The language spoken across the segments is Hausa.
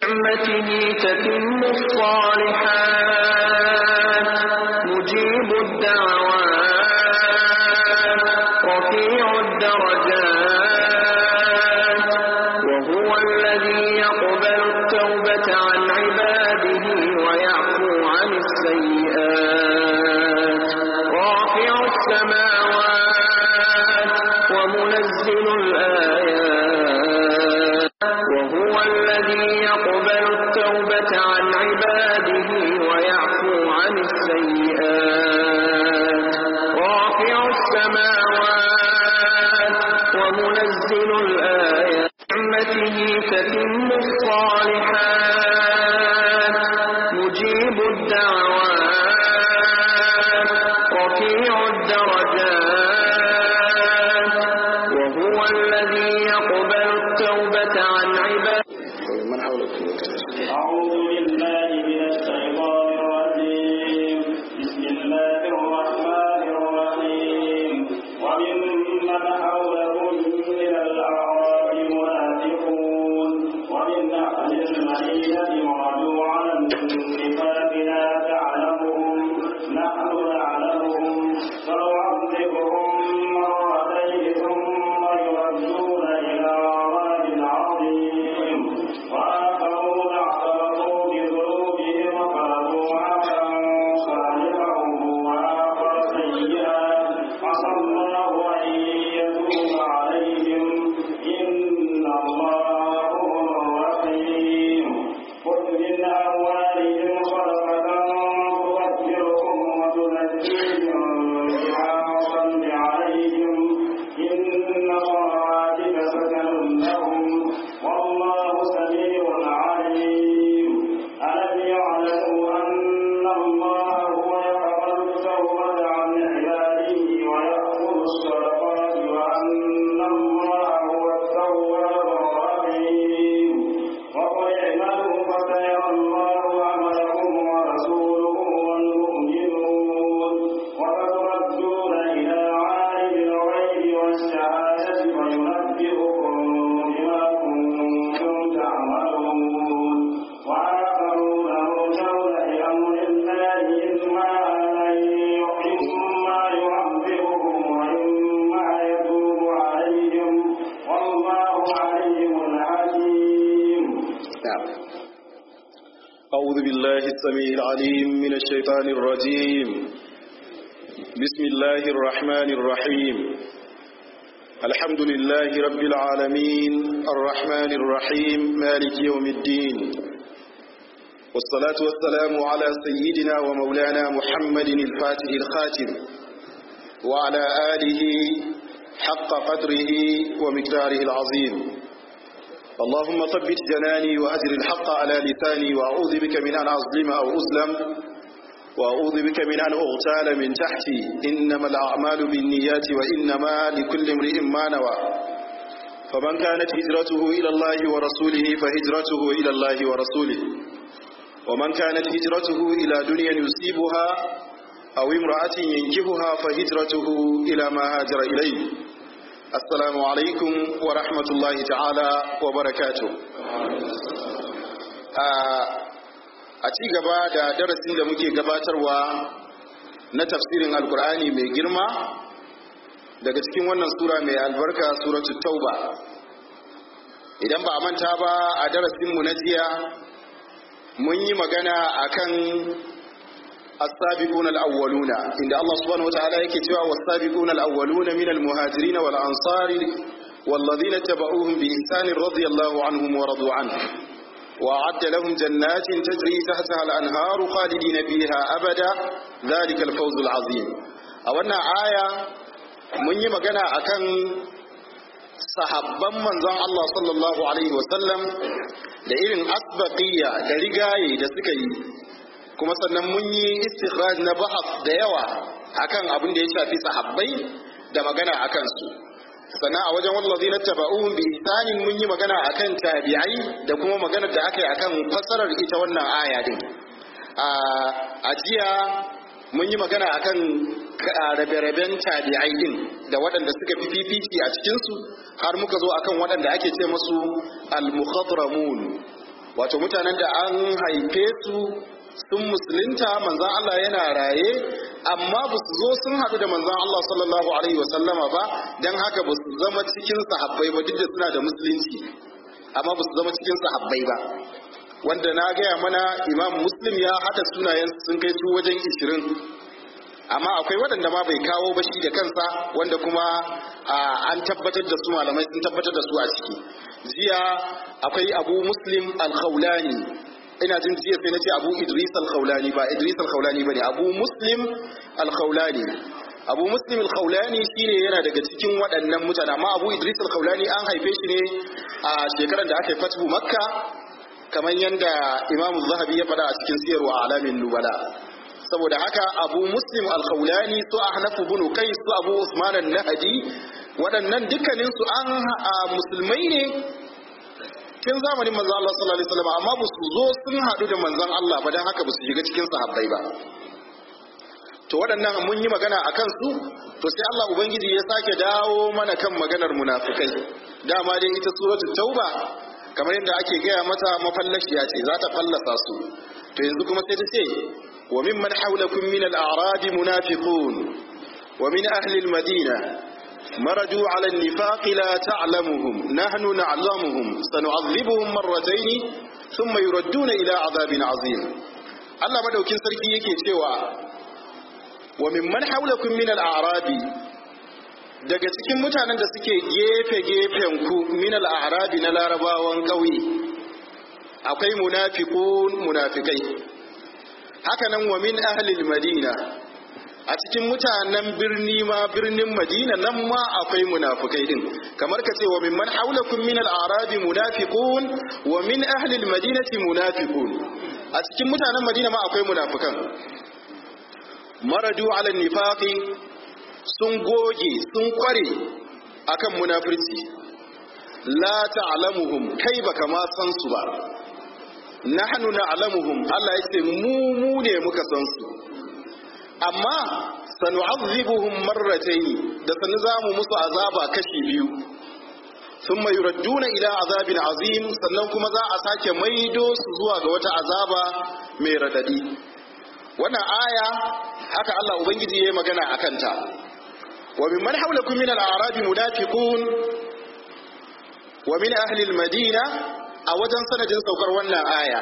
نعمته تتم الصالحات مجيب الدعوات رفيع الدرجات وهو الذي يقبل التوبة عن عباده ويعفو عن السيئات رافع السماوات ومنزل الآيات وهو الذي يقبل التوبة عن عباده ويعفو عن السيئات رافع السماوات ومنزل الآيات نعمته تتم الصالحات مجيب الدعوات رفيع الدرجات وهو الذي يقبل التوبة عن عباده من حولك أعوذ بالله من الشيطان الرجيم بسم الله الرحمن الرحيم وممن حولكم من الأعراب منافقون ومن أهل المدينة مردوا على النفاق لا تعلمهم نحن نعلمهم فنعذبهم مرتين ثم يردون إلى عذاب عظيم وآخرون اعترفوا بذنوبهم خلقوا عملا صالحا وآخر سيئا عسى الله أن يتوب عليهم إن الله غفور رحيم خذ من أموالهم صدقة تطهرهم وتزكيهم بها وصل عليهم إن صلاتك سكن لهم والله سميع عليم ألم يعلموا أن الله هو يقبل التوبة عن عباده ويأخذ الصدقات وأن الله هو التواب الرحيم وقل اعملوا فسيرى الله عملكم ورسوله والمؤمنون وستردون إلى عالم الغيب والشهادة فينبئكم بما كنتم تعملون وآخرون مرجون لأمر الله إما أن إما يعذبهم وإما يتوب عليهم والله عليم حكيم نعم أعوذ بالله السميع العليم من الشيطان الرجيم بسم الله الرحمن الرحيم الحمد لله رب العالمين الرحمن الرحيم مالك يوم الدين والصلاة والسلام على سيدنا ومولانا محمد الفاتح الخاتم وعلى آله حق قدره ومقداره العظيم اللهم ثبت جناني وأجر الحق على لساني وأعوذ بك من أن أظلم أو أظلم وأعوذ بك من أن أغتال من تحتي إنما الأعمال بالنيات وإنما لكل امرئ ما نوى فمن كانت هجرته إلى الله ورسوله فهجرته إلى الله ورسوله ومن كانت هجرته إلى دنيا يصيبها أو امرأة ينكبها فهجرته إلى ما هاجر إليه السلام عليكم ورحمة الله تعالى وبركاته a ci gaba da darasin da muke gabatarwa na tafsirin alkur'ani mai girma daga cikin wannan sura mai albarka suratu tauba idan ba a manta ba a darasinmu na jiya mun yi magana akan السابقون الأولون إن الله سبحانه وتعالى يكتوى والسابقون الأولون من المهاجرين والأنصار والذين اتبعوهم بإحسان رضي الله عنهم ورضوا عنه وأعد لهم جنات تجري تحتها الأنهار خالدين فيها أبدا ذلك الفوز العظيم أولنا آية من يمكن أكن sahabban manzon Allah sallallahu alaihi wasallam da irin asbaqiyya da rigaye da suka yi kuma sannan mun yi istikhraj na bahas da yawa akan abin da ya shafi sahabbai da magana akan su sannan a wajen wallazi na taba'uhum bi ihsanin mun yi magana akan tabi'ai da kuma magana da aka yi akan fassarar ita wannan aya din a jiya mun yi magana akan rabe-raben tabi'ai din da waɗanda suka fi fifici a cikinsu har muka zo akan waɗanda ake ce musu al-mukhadramun wato mutanen da an haife su sun musulunta manzan Allah yana raye amma ba su zo sun haɗu da manzan Allah sallallahu alaihi wasallama ba don haka ba su zama cikin sahabbai ba duk da suna da musulunci amma ba su zama cikin sahabbai ba wanda na gaya mana imam muslim ya haɗa sunayen sun kai su wajen ishirin amma akwai waɗanda ma bai kawo ba shi da kansa wanda kuma an tabbatar da su malamai sun tabbatar da su a ciki jiya akwai abu muslim al-khawlani ina jin jiya sai na ce abu idris al-khawlani ba idris al-khawlani ba ne abu muslim al-khawlani abu muslim al-khawlani shine yana daga cikin waɗannan mutane amma abu idris al-khawlani an haife shi ne a shekarar da aka yi fatu makka kamar yadda imamu zahabi ya faɗa a cikin siyarwa alamin nubala saboda haka abu muslim al-khawlani su ahnafu bin kai su abu usman an-nahdi waɗannan dukkanin su an musulmai ne tun zamanin manzon Allah sallallahu alaihi wasallam amma ba su zo sun haɗu da manzon Allah ba dan haka ba su shiga cikin sahabbai ba to waɗannan mun yi magana a kansu to sai Allah ubangiji ya sake dawo mana kan maganar munafikai dama dai ita suratul tauba kamar yadda ake gaya mata mafallashiya ce za ta fallasa su to yanzu kuma sai ta ce wa mimman hawlakum min al-a'rab munafiqun wa min ahli al-madina مرجوا على النفاق لا تعلمهم نحن نعلمهم سنعذبهم مرتين ثم يردون إلى عذاب عظيم Allah madaukin sarki yake cewa wa mimman haulakum min al-a'rabi daga cikin mutanen da suke gefe gefen ku min al-a'rabi na larabawan ƙauye akwai munafiqun munafikai haka nan wa min ahli al-madina a cikin mutanen birni ma birnin madina nan ma akwai munafikai din kamar ka ce wa mimman haulakum min al-a'rabi munafiqun wa min ahli al-madinati munafiqun a cikin mutanen madina ma akwai munafikan maradu ala nifaqi sun goge sun kware akan munafirci la ta'lamuhum kai baka ma san su ba nahnu na'lamuhum Allah yace mu mu ne muka san su amma sanu'adhibuhum marratayn da sanu zamu musu azaba kashi biyu thumma yuradduna ila azabin azim sannan kuma za a sake maido su zuwa ga wata azaba mai radadi wannan aya haka Allah ubangiji yayi magana akan ta wa mimman hawlakum min al-a'rabi munafiqun wa min ahli al-madina a wajen sanadin saukar wannan aya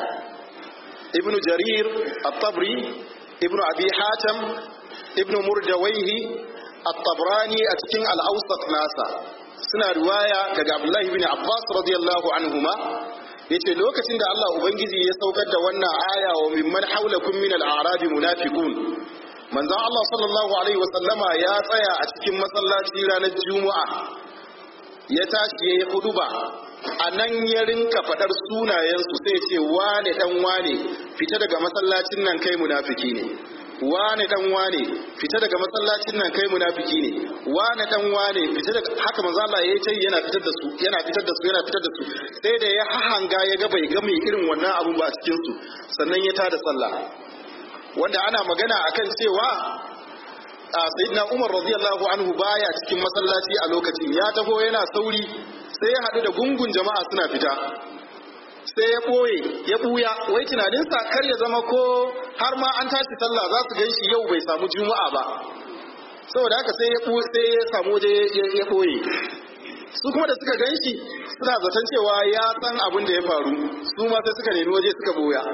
ibnu jarir at-tabri ibnu abi hatim ibnu murdawaihi at-tabrani a cikin al-awsat nasa suna riwaya daga abdullahi ibn abbas radiyallahu anhuma yace lokacin da Allah ubangiji ya saukar da wannan aya wa mimman haulakum min al-a'rabi munafiqun manzon Allah sallallahu alaihi wa sallama ya tsaya a cikin masallaci ranar juma'a ya tashi yayi huduba a nan ya rinka faɗar sunayensu sai ce wane dan wane fita daga masallacin nan kai munafiki ne wane dan wane fita daga masallacin nan kai munafiki ne wane dan wane fita daga haka manzo Allah yayi tai yana fitar da su yana fitar da su yana fitar da su sai da ya hahanga ya ga bai ga mai irin wannan abun ba a cikin su sannan ya tada sallah wanda ana magana akan cewa sayyidina Umar radiyallahu anhu baya cikin masallaci a lokacin ya taho yana sauri sai ya haɗu da gungun jama'a suna fita sai ya ɓoye ya ɓuya wai tunaninsa kar ya zama ko har ma an tashi sallah za su ganshi yau bai samu juma'a ba saboda haka sai ya sai ya samu waje ya ɓoye su kuma da suka ganshi suna zaton cewa ya san abin da ya faru su ma sai suka nemi waje suka ɓoya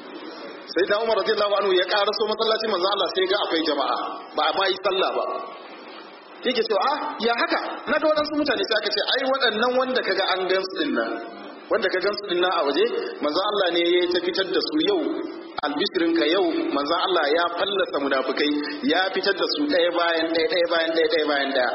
sai da Umar radiyallahu anhu ya karaso masallaci manzo Allah sai ga akwai jama'a ba a ma yi sallah ba yake cewa ah ya haka na ga waɗansu mutane sai aka ce ai waɗannan wanda kaga an gan su din nan wanda ka gan su din nan a waje manzo Allah ne ya ta fitar da su yau albishirin ka yau manzo Allah ya fallasa munafikai ya fitar da su ɗaya bayan ɗaya ɗaya bayan ɗaya ɗaya bayan ɗaya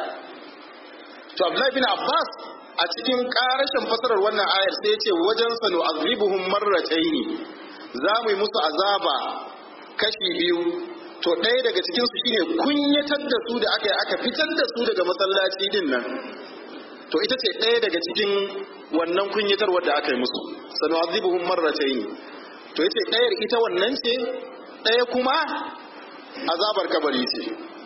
to Abdullahi bin Abbas a cikin karashin fasarar wannan ayar sai ya ce wajen sanu azibuhum marrataini za mu yi musu azaba kashi biyu to ɗaya daga cikin su shine kunyatar da su da aka yi aka fitar da su daga masallaci din nan to ita ce ɗaya daga cikin wannan kunyatarwar da aka yi musu sanu azibuhum marratayn to ita ɗayar ita wannan ce ɗaya kuma azabar kabari ce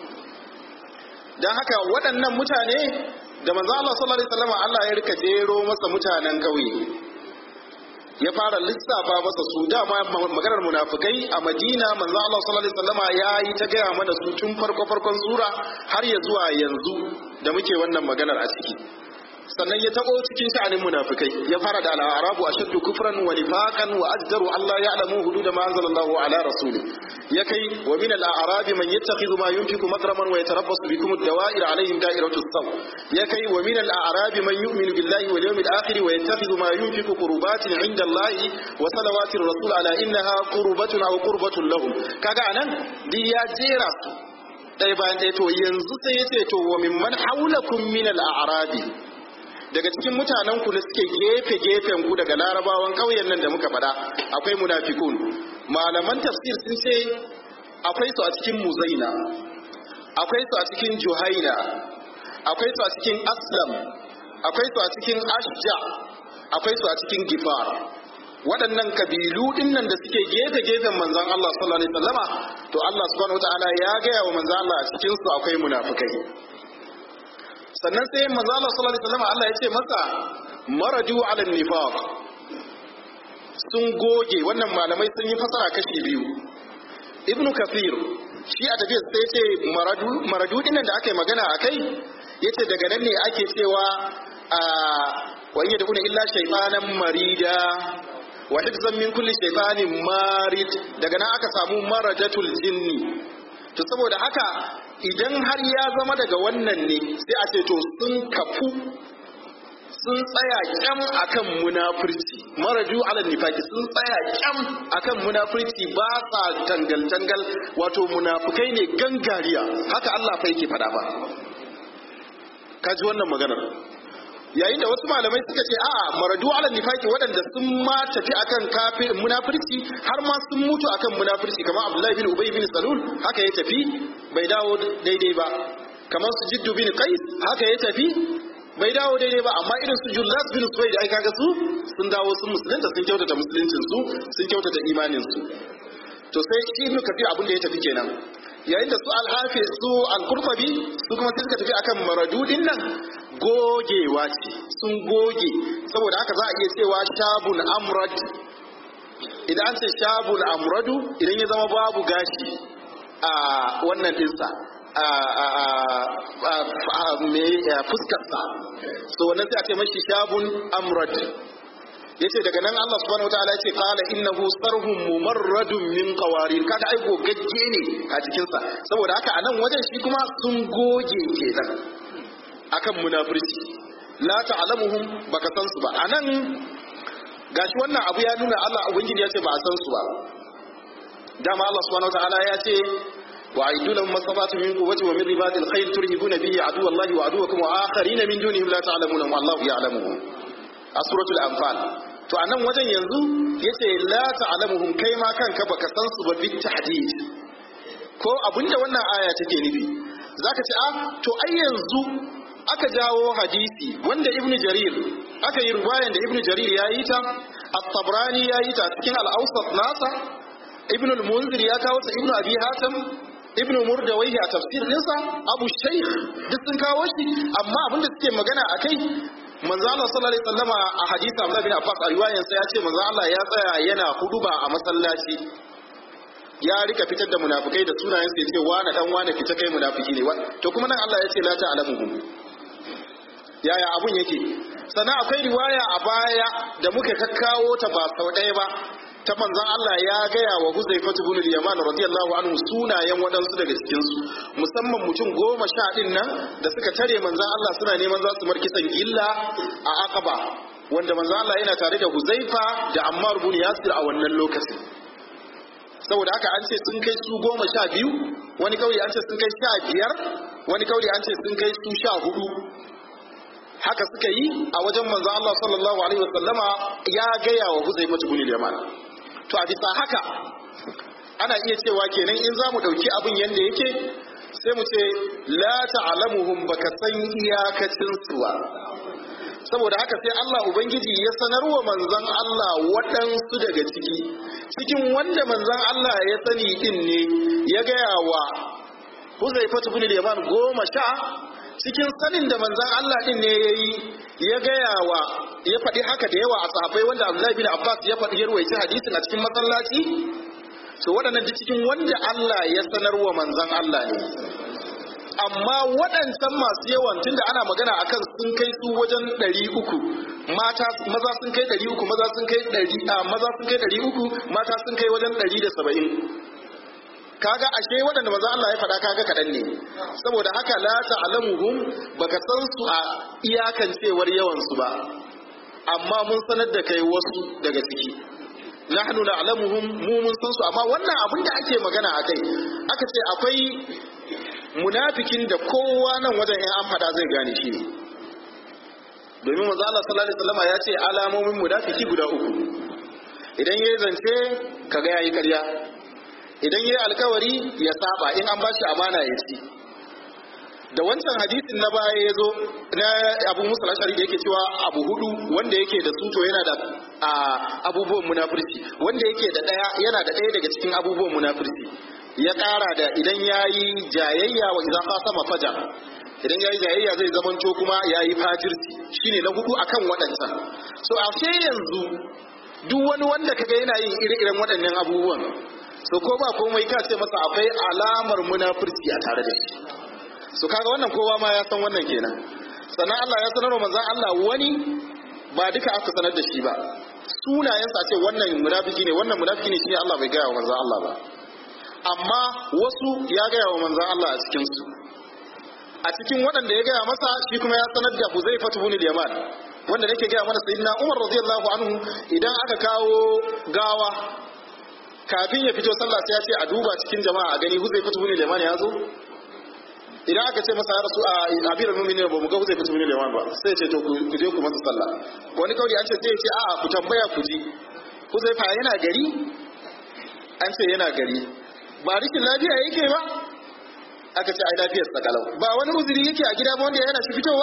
dan haka waɗannan mutane da manzo Allah sallallahu alaihi wasallam Allah ya rika jero masa mutanen kauye ya fara lissafa masa su dama maganar munafikai a Madina manzo Allah sallallahu alaihi wasallama ya yi ta gaya mana su tun farko farkon sura har ya zuwa yanzu da muke wannan maganar a ciki sannan ya tabo cikin sha'anin munafikai ya fara da al-arabu ashaddu kufran wa nifaqan wa ajdaru Allah ya'lamu hudud ma anzalallahu ala rasuli ya kai wa min al-a'rabi man yattakhidhu ma yunfiqu madraman wa yatarabbasu bikum ad-dawa'ir alaihim da'iratu as-saw ya kai wa min al-a'rabi man yu'minu billahi wal yawmil akhir wa yattakhidhu ma yunfiqu qurbatin 'inda Allah wa salawati ar-rasul ala innaha qurbatun aw qurbatun lahum kaga anan di ya jera su ɗaya bayan ɗaya to yanzu sai ya ce to wa mimman haulakum min al-a'rabi daga cikin mutanen ku da suke gefe gefen ku daga larabawan ƙauyen nan da muka faɗa akwai munafikun malaman tafsir sun ce akwai su a cikin muzaina akwai su a cikin juhaina akwai su a cikin aslam akwai su a cikin ashja akwai su a cikin gifar waɗannan kabilu ɗin nan da suke gefe gefen manzon Allah sallallahu alaihi wasallama to Allah subhanahu wataala ya gaya wa manzon Allah a cikin su akwai munafikai sannan sai manzo Allah sallallahu alaihi wasallam Allah ya ce masa maraju ala nifaq sun goge wannan malamai sun yi fasara kashi biyu ibnu kafir shi a tafiyar sai ce maradu maradu dinnan da aka yi magana akai yace daga nan ne ake cewa a wa in yad'una illa shaytanan marida wa hifzan min kulli shaytanin marid daga nan aka samu marajatul jinni to saboda haka idan har ya zama daga wannan ne sai a ce to sun kafu sun tsaya kyam akan munafurci maraju ala nifaki sun tsaya kyam akan munafurci ba sa tangal tangal wato munafukai ne gangariya haka Allah fa yake faɗa ba ka ji wannan maganar yayin da wasu malamai suka ce a'a maradu ala nifaki waɗanda sun ma tafi akan kafir munafurci har ma sun mutu akan munafurci kamar Abdullahi bin Ubay bin Salul haka ya tafi bai dawo daidai ba kamar su Jiddu bin Qais haka ya tafi bai dawo daidai ba amma irin su Jullas bin Suwaid ai kaga su sun dawo sun musulunta sun kyautata musuluncin su sun kyautata imanin su to sai shi Ibn Kathir abin da ya tafi kenan yayin da su al-Hafiz su al-Qurtubi su kuma sai suka tafi akan maradudin nan gogewa ce sun goge saboda haka za a iya cewa shabun amrad idan an ce shabun amradu idan ya zama babu gashi a wannan dinsa a fuskarsa so wannan sai a ce mashi shabun amrad yace daga nan Allah subhanahu wataala yace qala innahu sarhum mumarradun min qawarir kaga ai gogagge ne a cikin sa saboda haka anan wajen shi kuma sun goge kenan akan munafurci la ta'lamuhum baka san su ba anan gashi wannan abu ya nuna Allah ubangiji ya ce ba a san su ba dama Allah subhanahu wataala ya ce wa aidu lahum masabatu min quwwati wa min ribatil khayr turhibuna bihi aduwallahi wa aduwakum wa akharina min dunihim la ta'lamuna wallahu ya'lamuhum a suratul anfal to anan wajen yanzu yace la ta'lamuhum kai ma kanka baka san su ba bit tahdid ko abinda wannan aya take nufi zaka ce ah to ai yanzu aka jawo hadisi wanda ibnu jarir aka yi ruwayan da ibnu jarir ya yi ta at-tabrani ya yi ta cikin al-awsat nasa ibnu al-munzir ya kawo ta ibnu abi hatim ibnu murdawayhi a tafsir dinsa abu shaykh duk sun kawo shi amma abinda suke magana akai manzo Allah sallallahu alaihi wasallama a hadisi Abdullah bin Abbas a riwayan sa ya ce manzo Allah ya tsaya yana huduba a masallaci ya rika fitar da munafikai da sunayen sa ya ce wani dan wani fita kai munafiki ne to kuma nan Allah ya ce la ta'lamuhum yaya abun yake sannan akwai riwaya a baya da muka kakkawo ta ba sau ɗaya ba ta manzon Allah ya gaya wa Huzaifa ibn al-Yaman radiyallahu anhu sunayen waɗansu daga cikin su musamman mutum goma sha ɗin nan da suka tare manzon Allah suna neman za su markisan gilla a Aqaba wanda manzon Allah yana tare da Huzaifa da Ammar ibn Yasir a wannan lokacin saboda haka an ce sun kai su goma sha biyu wani kauli an ce sun kai sha biyar wani kauli an ce sun kai su sha hudu haka suka yi a wajen manzo Allah sallallahu alaihi wasallama ya gaya wa Huzaifa ibn al-Yaman to a bisa haka ana iya cewa kenan in za mu dauki abin yanda yake sai mu ce la ta'lamuhum baka san iyakacin su ba saboda haka sai Allah ubangiji ya sanarwa manzon Allah waɗansu daga ciki cikin wanda manzon Allah ya sani din ne ya gaya wa Huzaifa ibn al-Yaman goma sha cikin sanin da manzan Allah din ne ya yi ya gaya wa ya faɗi haka da yawa a sahabbai wanda Abdullahi bin Abbas ya faɗi yarwaye hadisin a cikin masallaci so waɗannan duk cikin wanda Allah ya sanarwa manzon Allah ne amma waɗancan masu yawan tunda ana magana akan sun kai su wajen ɗari uku mata maza sun kai ɗari uku maza sun kai ɗari a maza sun kai ɗari uku mata sun kai wajen ɗari da saba'in kaga ashe waɗanda maza Allah ya faɗa kaga kaɗan ne saboda haka la ta'lamuhum baka san su a iyakan cewar yawan su ba amma mun sanar da kai wasu daga ciki nahnu na'lamuhum mu mun san su amma wannan abin da ake magana akai aka ce akwai munafikin da kowa nan wajen in an fada zai gane shi ne domin manzo Allah sallallahu alaihi wasallam ya ce alamomin munafiki guda uku idan yayi zance kaga yayi ƙarya idan yayi alkawari ya saba in an bashi amana ya ci da wancan hadisin na baya ya zo na abu musa lashari da yake cewa abu hudu wanda yake da suto yana da abubuwan munafurci wanda yake da daya yana da daya daga cikin abubuwan munafurci ya ƙara da idan ya yi jayayya wa idan sama fajar idan ya yi jayayya zai zamanto kuma ya yi fajirci shine na hudu akan waɗancan so a sai yanzu duk wani wanda kaga yana yin ire-iren waɗannan abubuwan so ko ba komai ka ce masa akwai alamar munafurci a tare da shi so kaga wannan kowa ma ya san wannan kenan sannan Allah ya sanar wa manzon Allah wani ba duka aka sanar da shi ba sunayensa ce wannan munafiki ne wannan munafiki ne shine Allah bai gaya wa manzon Allah ba amma wasu ya gaya wa manzan Allah a cikinsu a cikin waɗanda ya gaya masa shi kuma ya sanar da Huzaifa ibn al-Yaman wanda nake gaya mana sayyidina Umar radiyallahu anhu idan aka kawo gawa kafin ya fito sallah sai ya ce a duba cikin jama'a a gani Huzaifa ibn al-Yaman ya zo idan aka ce masa ya rasu a abirar muminin ba mu ga Huzaifa ibn al-Yaman ba sai ya ce to ku je ku masa sallah wani kauli an ce sai ya ce a'a ku tambaya ku ji Huzaifa yana gari an ce yana gari ba rikin lafiya yake ba aka ce ai lafiyar sakalau ba wani uzuri yake a gida ba wanda yana shi fitowa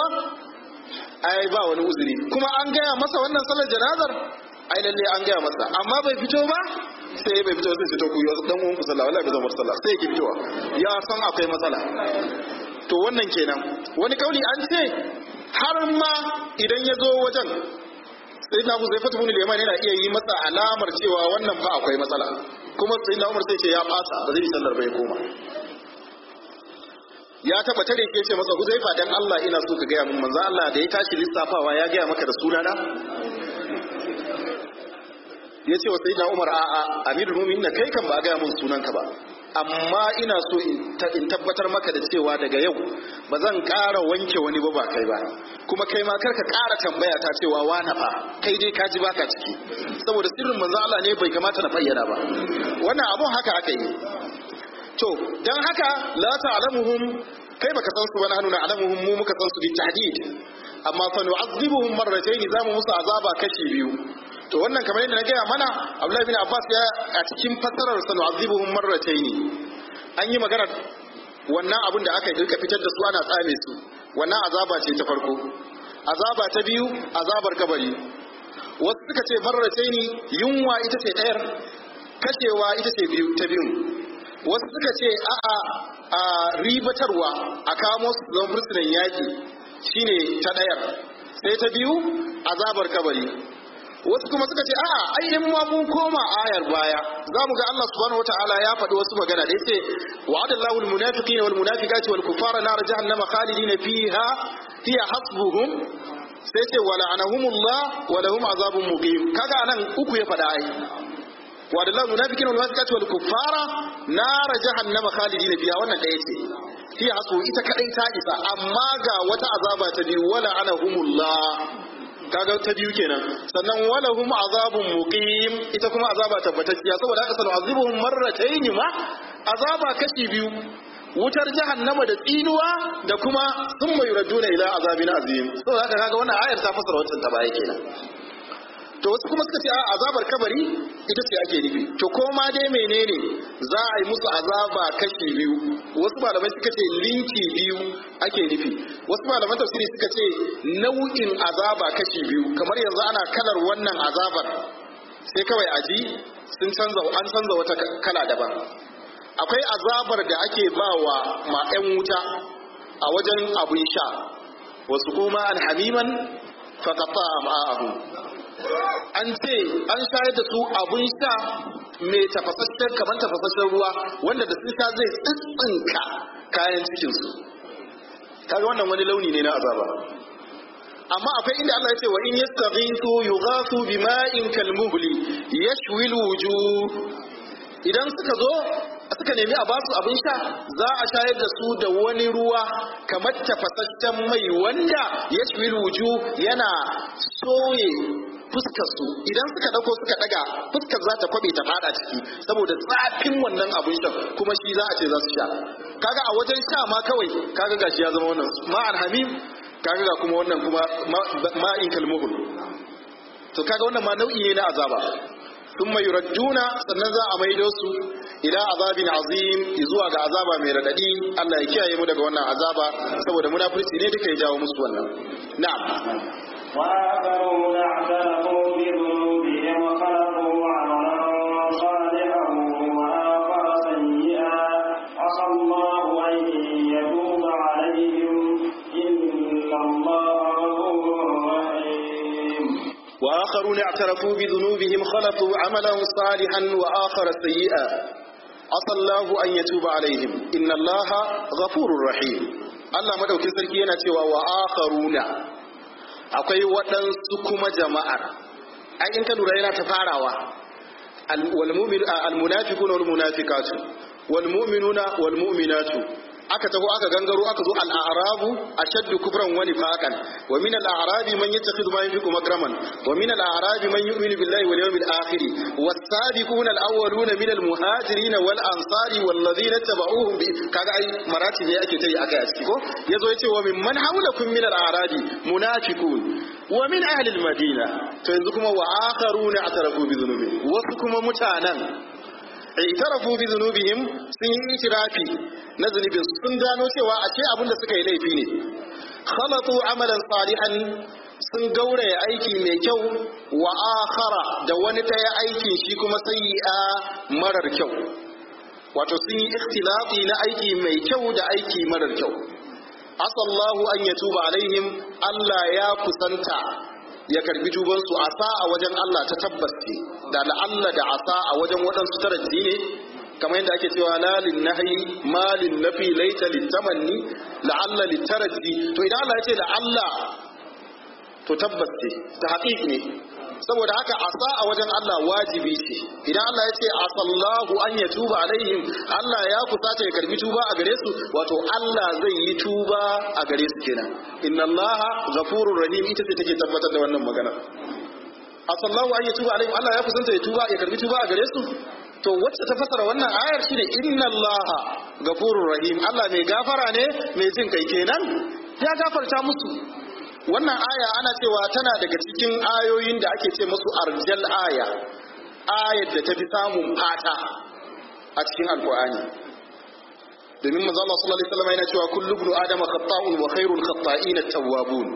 ai ba wani uzuri kuma an gaya masa wannan sallar janazar ai lalle an gaya masa amma bai fito ba sai bai fito sai fito ku yi dan uwan ku sallah wallahi bai zama sallah sai yake fitowa ya san akwai matsala to wannan kenan wani kauli an ce har ma idan ya zo wajen sai na zai fata bin liman yana iya yi masa alamar cewa wannan fa akwai matsala kuma sai na umar sai ce ya fasa ba zai yi sallar bai koma ya taba tare ke ce masa huzaifa dan Allah ina so ka gaya mun manzo Allah da ya tashi lissafawa ya gaya maka da sunana ya ce wa sayyidina Umar a'a amirul mu'minin kai kan ba a gaya mun sunanka ba amma ina so in tabbatar maka da cewa daga yau ba zan ƙara wanke wani ba ba kai ba kuma kai ma karka ƙara tambaya ta cewa wani fa kai dai ka ji baka ciki saboda sirrin manzo Allah ne bai kamata na bayyana ba wannan abun haka aka yi to dan haka la ta'lamuhum kai baka san su ba nahnu na'lamuhum mu muka san su bi tahdid amma fa nu'azzibuhum marratayn zamu musu azaba kashi biyu to wannan kamar yadda na gaya mana Abdullahi bin Abbas ya a cikin fassarar sa nu'azzibuhum marratayn an yi magana wannan abin da aka dirka fitar da su ana tsame su wannan azaba ce ta farko azaba ta biyu azabar kabari wasu suka ce marratayn yunwa ita ce ɗayar kashewa ita ce biyu ta biyu wasu suka ce a'a a ribatarwa a kamo su zama fursunan yaƙi shine ta ɗayar sai ta biyu azabar kabari wasu kuma suka ce a'a ai in ma mun koma ayar baya za mu ga Allah subhanahu wataala ya faɗi wasu magana da yace wa'adallahu almunafiqina walmunafiqati walkuffara nar jahannama khalidina fiha hiya hasbuhum sai ce wa la'anahumullah wa lahum azabun muqim kaga anan uku ya faɗa ai wa'adallahu almunafiqina walmunafiqati walkuffara nar jahannama khalidina fiha wannan da yace hiya hasbu ita kadai ta isa amma ga wata azaba ta biyu wa la'anahumullah kaga ta biyu kenan sannan walahum azabun muqim ita kuma azaba tabbatacciya saboda haka sanu azibuhum marratayn ma azaba kashi biyu wutar jahannama da tsinuwa da kuma thumma yuraduna ila azabin azim saboda haka kaga wannan ayar ta fasara wancan ta baya kenan to wasu kuma suka ce a azabar kabari ita ce ake nufi to ko ma dai menene za a yi musu azaba kashi biyu wasu malamai suka ce linki biyu ake nufi wasu malaman tafsiri suka ce nau'in azaba kashi biyu kamar yanzu ana kalar wannan azabar sai kawai aji sun canza an canza wata kala daban akwai azabar da ake bawa ma 'yan wuta a wajen abun sha wasu kuma an hamiman faqata am'a'ahum an ce an shayar da su abun sha mai tafasasshen kamar tafasasshen ruwa wanda da sun sha zai tsitsinka kayan cikinsu kaga wannan wani launi ne na azaba amma akwai inda Allah ya ce wa in yastaghithu yughathu bima'in kalmuhli yashwi alwujuh idan suka zo suka nemi a basu abin sha za a shayar da su da wani ruwa kamar tafasasshen mai wanda yashwi alwujuh yana soye fuskar su idan suka dauko suka daga fuskar za ta kwabe ta fada ciki saboda zafin wannan abin shan kuma shi za a ce za su sha kaga a wajen sha ma kawai kaga gashi ya zama wannan ma'an hamim kaga ga kuma wannan kuma ma'in kalmuhul to kaga wannan ma nau'i ne na azaba thumma yuradduna sannan za a maido su ila azabin azim zuwa ga azaba mai radadi Allah ya kiyaye mu daga wannan azaba saboda munafurci ne duka ya jawo musu wannan na'am وآخرون اعترفوا بذنوبهم خلقوا عملا صالحا وآخر سيئا عسى الله أن يتوب عليهم إن الله غفور رحيم وآخرون اعترفوا بذنوبهم خلطوا عملا صالحا وآخر سيئا عسى الله أن يتوب عليهم إن الله غفور رحيم Allah madaukin sarki yana cewa wa akharuna akwai waɗansu kuma jama'ar ai in ka lura yana ta farawa wal mu'min al munafiquna wal munafiqatu wal mu'minuna wal mu'minatu aka taho aka gangaro aka zo al-a'rabu ashaddu kufran wa nifaqan wa min al-a'rabi man yattakhidhu ma yunfiqu makraman wa min al-a'rabi man yu'minu billahi wal yawmil akhir was-sabiquna al-awwaluna min al-muhajirin wal ansari wal ladina tabauhum bi kaga ai marati ne ake tayi akai a ciki ko yazo yace wa min man hawlakum min al-a'rabi munafiqun wa min ahli al-madina to yanzu kuma wa akharuna atarafu bi dhunubihim wasu kuma mutanen itarafu bi zunubihim sun yi itirafi na zunubin sun gano cewa a ce abinda suka yi laifi ne khalatu amalan salihan sun gauraya aiki mai kyau wa akhara da wani ɗaya aikin shi kuma sayyi'a marar kyau wato sun yi ikhtilafi na aiki mai kyau da aiki marar kyau asallahu an yatuba alaihim Allah ya kusanta ya karbi tubansu asa a wajen Allah ta tabbas ce da la'alla da asa a wajen waɗansu taraji ne kamar yadda ake cewa lalin nahyi malin nafi laita litamanni la'alla litaraji to idan Allah ya ce la'alla to tabbas ce ta haƙiƙ ne saboda haka asa a wajen Allah wajibi ce idan Allah ya ce asallahu an ya tuba alaihim Allah ya kusata ya karbi tuba a gare su wato Allah zai yi tuba a gare su kenan inna Allah ghafurur rahim ita ce take tabbatar da wannan magana asallahu an ya tuba alaihim Allah ya kusanta ya tuba ya karbi tuba a gare su to wacce ta fasara wannan ayar shine inna Allah ghafurur rahim Allah mai gafara ne mai jin kai kenan ya gafarta musu wannan aya ana cewa tana daga cikin ayoyin da ake ce musu arjal aya ayar da ta fi samun fata a cikin alkur'ani domin manzo Allah sallallahu alaihi wasallam yana cewa kullu ibnu adama khata'un wa khairul khata'in at-tawwabun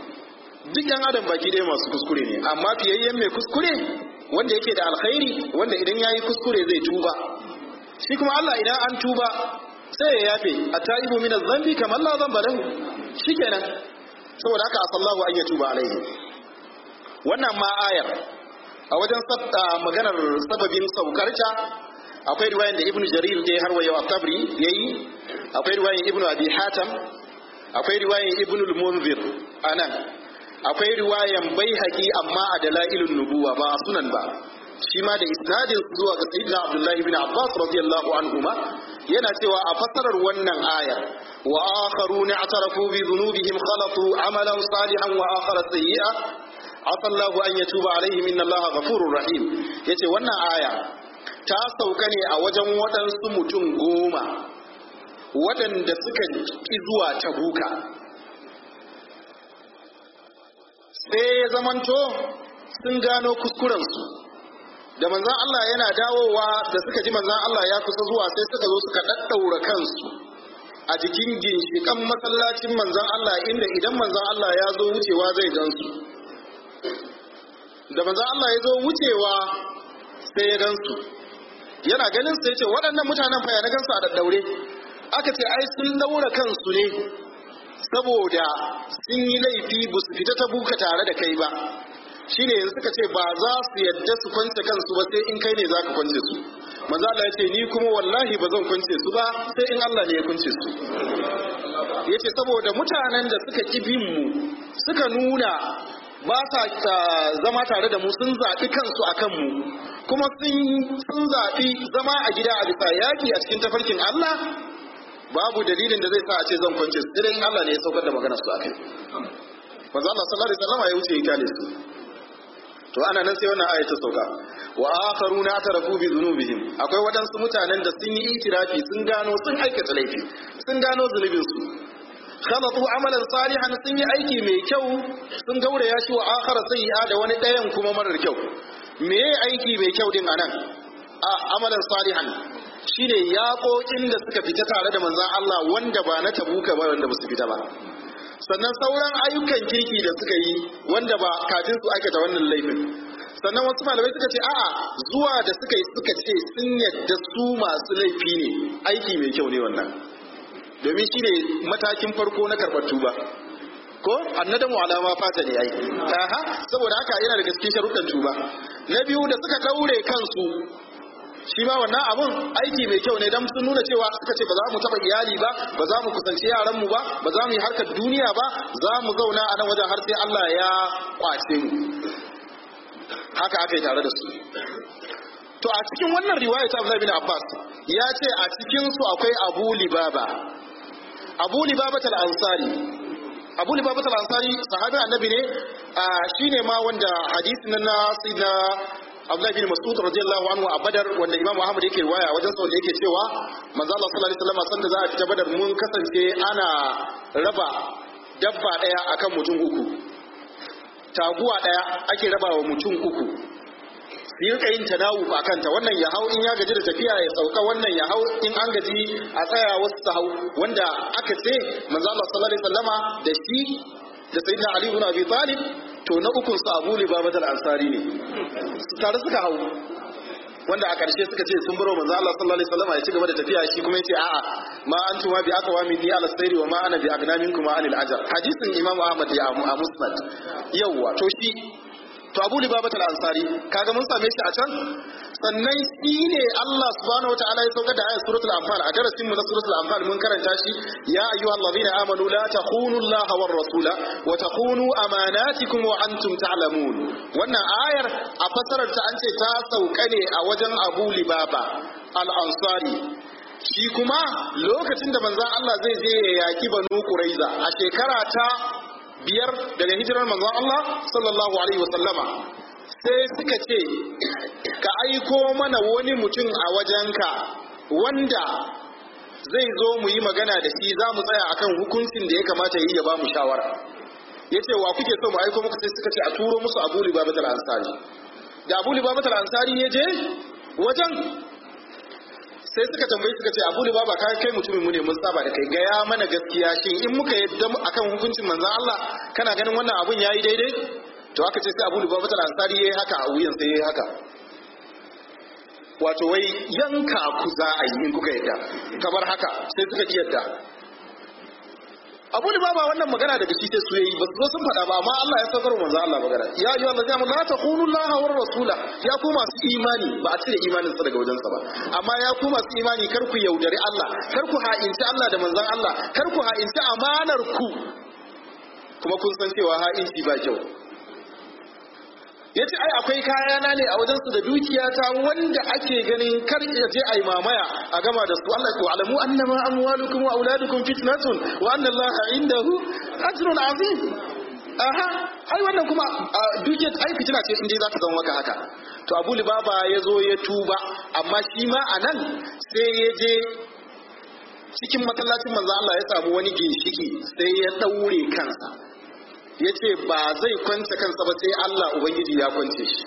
duk yan adam baki ɗaya masu kuskure ne amma fiyayyen mai kuskure wanda yake da alkhairi wanda idan yayi kuskure zai tuba shi kuma Allah idan an tuba sai ya yafe at-taibu min adh-dhanbi kama la dhanba lahu shikenan saboda haka asallahu an yatuba alaihi wannan ma ayar a wajen maganar sababin saukarta akwai riwayan da ibnu jarir da har wa yau tabri yayi akwai riwayan ibnu abi hatam akwai riwayan ibnu al-munzir anan akwai riwayan baihaqi amma a dalailun nubuwa ba sunan ba shi ma da isnadin zuwa ga sayyidina abdullahi ibn abbas radiyallahu anhuma yana cewa a fassarar wannan ayar wa akharuna atarafu bi dhunubihim khalatu amalan salihan wa akhara sayyi'a asallahu an yatuba alaihim inna allaha ghafurur rahim yace wannan aya ta sauka ne a wajen waɗansu mutum goma waɗanda suka ki zuwa tabuka sai ya zamanto sun gano kuskurensu da manzan Allah yana dawowa da suka ji manzan Allah ya kusa zuwa sai suka zo suka ɗaɗɗaura kansu a jikin ginshiƙan masallacin manzan Allah inda idan manzan Allah ya zo wucewa zai gansu da manzan Allah ya zo wucewa sai ya gansu yana ganin sai ce waɗannan mutanen fa ya na gansu a ɗaɗɗaure aka ce ai sun ɗaura kansu ne saboda sun yi laifi ba su fita ta buka tare da kai ba shine yanzu suka ce ba za su yadda su kwance kansu ba sai in kai ne za ka kwance su manzo Allah ya ce ni kuma wallahi ba zan kwance su ba sai in Allah ne ya kwance su yace saboda mutanen da suka ki bin mu suka nuna ba sa zama tare da mu sun zaɓi kansu a kanmu kuma sun zaɓi zama a gida a bisa yaƙi a cikin tafarkin Allah babu dalilin da zai sa a ce zan kwance su sai in Allah ne ya saukar da maganar su a kai manzo Allah sallallahu alaihi wasallam ya wuce ya kyale su to ana nan sai wannan aya ta sauka wa akharuna tarafu bi dhunubihim akwai wadansu mutanen da sun yi itirafi sun gano sun aikata laifi sun gano zunubin su khalatu amalan salihan sun yi aiki mai kyau sun gauraya shi wa akhara sayyi'a da wani ɗayan kuma marar kyau me aiki mai kyau din anan a amalan salihan shine yaƙoƙin da suka fita tare da manzon Allah wanda ba na tabuka ba wanda ba su fita ba sannan sauran ayyukan kirki da suka yi wanda ba kafin su aikata wannan laifin sannan wasu malamai suka ce a'a zuwa da suka yi suka ce sun yadda su masu laifi ne aiki mai kyau ne wannan domin shi ne matakin farko na karɓar tuba ko annadamu alama fata ne ai aha saboda haka yana da gaske sharuɗan tuba na biyu da suka daure kansu shi ma wannan abun aiki mai kyau ne dan sun nuna cewa suka ce ba za mu taba iyali ba ba za mu kusanci yaran mu ba ba za mu yi harkar duniya ba za mu zauna a nan wajen har sai Allah ya kwace mu haka aka yi tare da su to a cikin wannan riwaya ta Abdullah bin Abbas ya ce a cikin su akwai Abu Libaba Abu Libaba al-Ansari Abu Libaba al-Ansari sahabi annabi ne shine ma wanda hadisin na sayyidina Abdullahi bin Mas'ud radiyallahu anhu a Badar wanda Imam Muhammad yake riwaya wajen sa wanda yake cewa manzo Allah sallallahu alaihi wasallam sanda za a fita Badar mun kasance ana raba dabba daya akan mutum uku taguwa daya ake raba wa mutum uku su yi yin tanawu a kanta wannan ya hau in ya gaji da tafiya ya sauka wannan ya hau in an gaji a tsaya wasu su hau wanda aka ce manzo Allah sallallahu alaihi wasallama da shi da sayyidina Ali ibn Abi Talib to na ukun su Abu Libabat al-Ansari ne tare suka hau wanda a ƙarshe suka ce sun baro manzo Allah sallallahu alaihi wasallam ya ci gaba da tafiya shi kuma yace a'a ma antuma bi aqwa minni ala sayri wa ma ana bi agna minkum anil ajr hadisin Imam Ahmad ya a Musnad yawa to shi to Abu Libabat al-Ansari kaga mun same shi a can sannan shi ne Allah subhanahu wataala ya saukar da ayat suratul anfal a darasin mu na suratul anfal mun karanta shi ya ayyuhal ladina amanu la takhunu Allah war rasula wa takhunu amanatikum wa antum ta'lamun wannan ayar a fasarar ta an ce ta sauka ne a wajen Abu Libaba al-Ansari shi kuma lokacin da manzon Allah zai je ya yaki Banu Quraiza a shekara ta biyar daga hijirar manzon Allah sallallahu alaihi wasallama sai suka ce ka aiko mana wani mutum a wajenka wanda zai zo mu yi magana da shi za mu tsaya akan hukuncin da ya kamata yi ya ba mu shawara ya ce wa kuke so mu aiko muku sai suka ce a turo musu abu libabat al-ansari da abu libabat al-ansari ya je wajen sai suka tambayi suka ce abu libaba ka kai mutumin mu ne mun saba da kai gaya mana gaskiya shin in muka yadda akan hukuncin manzon Allah kana ganin wannan abun yayi daidai to aka ce sai abu libaba ta ansari yayi haka a wuyan sai yayi haka wato wai yanka ku za a yi in kuka yadda kamar haka sai suka ki yadda abu libaba wannan magana daga shi sai su yayi ba su zo sun faɗa ba amma Allah ya saukar manzo Allah magana ya ayyuhal ladzina amanu la takhunu Allah war rasula ya ku masu imani ba a cire imanin sa daga wajen sa ba amma ya ku masu imani kar ku yaudari Allah kar ku ha'inci Allah da manzon Allah kar ku ha'inci amanar ku kuma kun san cewa ha'inci ba kyau ya ce ai akwai kayana ne a wajensu da dukiyata wanda ake ganin kar ya je a yi mamaya a gama da su Allah ko alamu annama amwalukum wa auladukum fitnatun wa anna Allah indahu ajrun azim aha ai wannan kuma dukiyar ai fitina ce inda za ta zama maka haka to Abu Libaba ya zo ya tuba amma shi ma anan sai ya je cikin masallacin manzo Allah ya samu wani ginshiki sai ya daure kansa ya ce ba zai kwance kansa ba sai Allah Ubangiji ya kwance shi.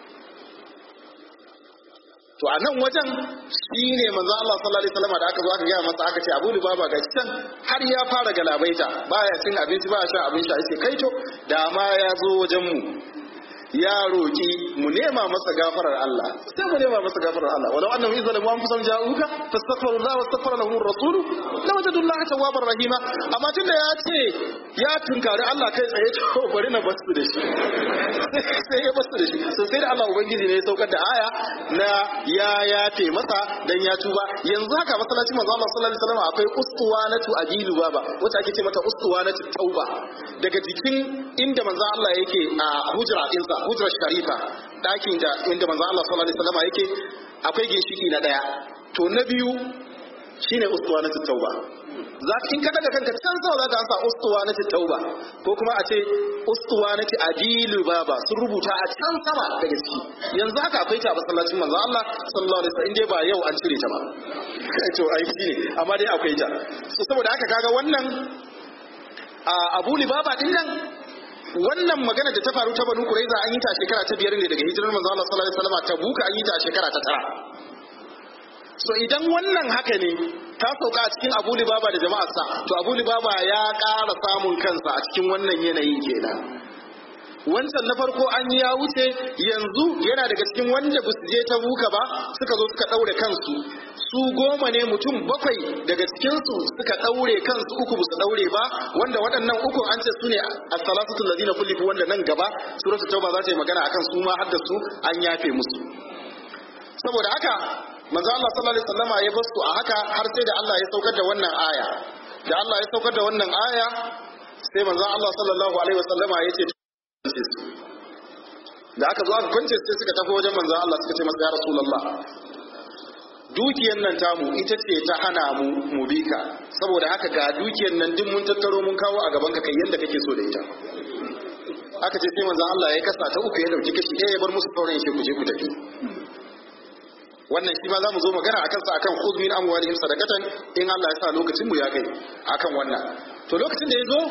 To a nan wajen shi ne manzo Allah sallallahu alaihi wasallam da aka zo aka gaya masa aka ce Abu Lubaba ga can har ya fara galabaita baya cin abinci baya shan abin sha yace kai to da ma ya zo wajen mu ya roki mu nema masa gafarar Allah sai mu nema masa gafarar Allah walau annahum idza lam anfusahum ja'uka fastaghfiru Allah wastaghfara lahum ar-rasul lawajadu Allah tawwabar rahima amma tunda ya ce ya tunkari Allah kai tsaye to bari na basu da shi sai ya basu da shi so sai da Allah ubangiji ne ya saukar da aya na ya yafe masa dan ya tuba yanzu haka masallacin manzo Allah sallallahu alaihi wasallam akwai ustuwanatu ajilu baba wacce ake ce mata ustuwanatu tauba daga jikin inda manzo Allah yake a hujra dinsa hujrar sharifa dakin da inda manzo Allah sallallahu alaihi wasallam yake akwai ginshiki na daya to na biyu shine ustuwanatu tauba za in ka daga kanka can sama za ka ansa ustuwanatu tauba ko kuma a ce ustuwanatu adilu baba sun rubuta a can sama daga ciki yanzu haka akwai ta a masallacin manzo Allah sallallahu alaihi wasallam in dai ba yau an cire ta ba to ai shi ne amma dai akwai ta so saboda haka kaga wannan a Abu Libaba din nan wannan magana da ta faru ta Banu Quraiza an yi ta a shekara ta biyar ne daga hijirar manzo Allah sallallahu alaihi wasallam ta buka an yi ta a shekara ta tara so idan wannan haka ne ta sauka a cikin abu libaba da jama'arsa to abu libaba ya ƙara samun kansa a cikin wannan yanayin kenan wancan na farko an yi ya wuce yanzu yana daga cikin wanda ba su je ta buka ba suka zo suka ɗaure kansu su goma ne mutum bakwai daga cikinsu suka ɗaure kansu uku ba su ɗaure ba wanda waɗannan uku an ce su ne as-salatu allazina kullifu wanda nan gaba suratul tauba za ta yi magana akan su ma har da su an yafe musu saboda haka manzo Allah sallallahu alaihi wasallama ya basu a haka har sai da Allah ya saukar da wannan aya da Allah ya saukar da wannan aya sai manzo Allah sallallahu alaihi wasallama ya ce da aka zo aka kwance sai suka tafi wajen manzo Allah suka ce masa ya rasulullah dukiyar nan tamu ita ce ta hana mu mu bika saboda haka ga dukiyar nan duk mun tattaro mun kawo a gaban ka kai yanda kake so da ita aka ce sai manzo Allah ya kasa ta uku ya dauki kashi ɗaya ya bar musu sauran ya ce ku je ku tafi wannan shi ma za mu zo magana a kansa akan khudh min amwalihim sadaqatan in Allah ya sa lokacin mu ya kai akan wannan to lokacin da ya zo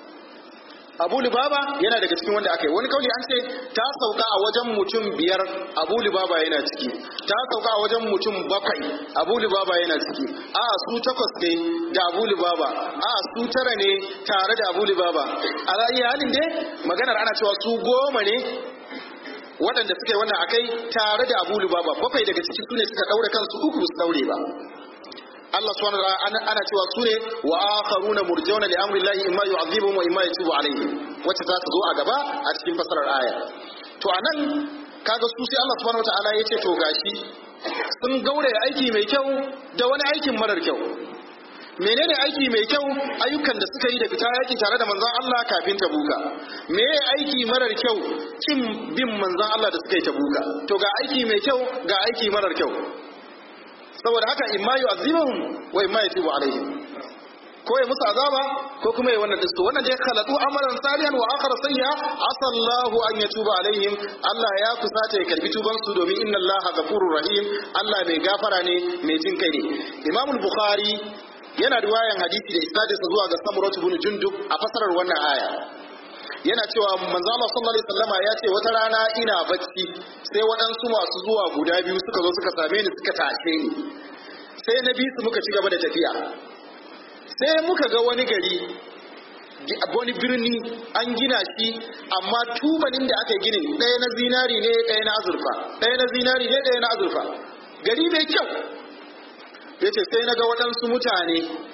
Abu Lubaba yana daga cikin wanda aka yi wani kauli an ce ta sauka a wajen mutum biyar Abu Lubaba yana ciki ta sauka a wajen mutum bakwai Abu Lubaba yana ciki a su takwas ne da Abu Lubaba a su tara ne tare da Abu Lubaba a ra'ayi halin dai maganar ana cewa su goma ne waɗanda suka yi wannan akai tare da Abu Lubaba bakwai daga cikin su ne suka daure kansu uku su daure ba Allah subhanahu wa ta'ala ana cewa su ne wa akharuna murjauna li amri llahi imma yu'adhibuhum wa imma yatubu alaihim wacce za ta zo a gaba a cikin fasarar aya to anan kaga su sai Allah subhanahu wa ta'ala yace to gashi sun gaure aiki mai kyau da wani aikin marar kyau menene aiki mai kyau ayyukan da suka yi da fita yaki tare da manzon Allah kafin ta buka me aiki marar kyau kin bin manzon Allah da suka yi ta buka to ga aiki mai kyau ga aiki marar kyau saboda haka imma yu'azibuhum wa imma yatubu alaihim ko ya musu azaba ko kuma ya wannan disto wannan dai khalatu amalan salihan wa akhar sayya asallahu an yatuba alaihim Allah ya kusata ya karbi tuban su domin inna Allah ghafurur rahim Allah mai gafara ne mai jin kai ne Imam Bukhari yana riwayan hadisi da isnadinsa zuwa ga Samurah ibn Jundub a fasarar wannan aya yana cewa manzo Allah sallallahu alaihi wasallama ya ce wata rana ina bacci sai waɗansu masu zuwa guda biyu suka zo suka same ni suka tashe ni sai na bi su muka ci gaba da tafiya sai muka ga wani gari wani birni an gina shi amma tubalin da aka ginin ɗaya na zinari ne ɗaya na azurfa ɗaya na zinari ne ɗaya na azurfa gari mai kyau yace sai na ga waɗansu mutane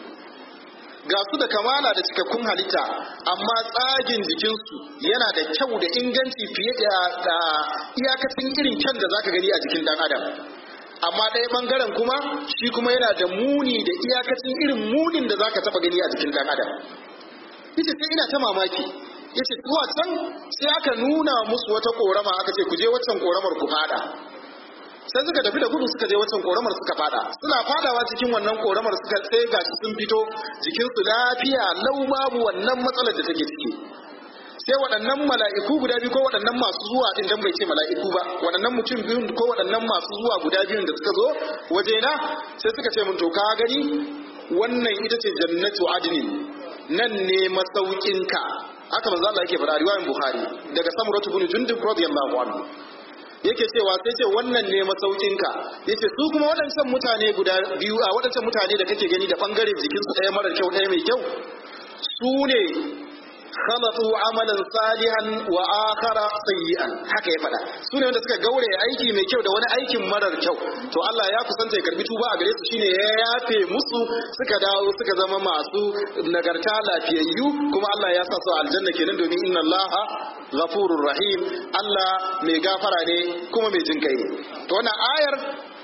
ga su da kamala da cikakkun halitta amma tsagin jikinsu yana da kyau da inganci fiye da iyakacin irin kyan da zaka gani a jikin dan adam amma ɗaya ɓangaren kuma shi kuma yana da muni da iyakacin irin munin da zaka taɓa gani a jikin dan adam yace sai ina ta mamaki yace zuwa can sai aka nuna musu wata korama aka ce ku je waccan koramar ku fada sai suka tafi da gudu suka je wancan koramar suka fada suna fadawa cikin wannan koramar suka sai gashi sun fito jikinsu lafiya lau babu wannan matsalar da take ciki sai waɗannan mala'iku guda biyu ko waɗannan masu zuwa din dan bai ce mala'iku ba waɗannan mutum biyu ko waɗannan masu zuwa guda biyun da suka zo wajena sai suka ce mun to ka gani wannan ita ce jannatu adnin nan ne masaukinka haka manzo Allah yake faɗa riwayan Bukhari daga Samuratu bin Jundub radiyallahu anhu yake cewa sai ce wannan ne masaukinka yace su kuma waɗancan mutane guda biyu a waɗancan mutane da kake gani da bangare jikinsu ɗaya marar kyau ɗaya mai kyau su ne khalatu amalan salihan wa akhara sayyi'an haka ya faɗa su ne wanda suka gaure aiki mai kyau da wani aikin marar kyau to Allah ya kusanta ya karbi tuba a gare su shine ya yafe musu suka dawo suka zama masu nagarta lafiyayyu kuma Allah ya sa su aljanna kenan domin inna Allah ghafurur rahim Allah mai gafara ne kuma mai jin kai ne to wannan ayar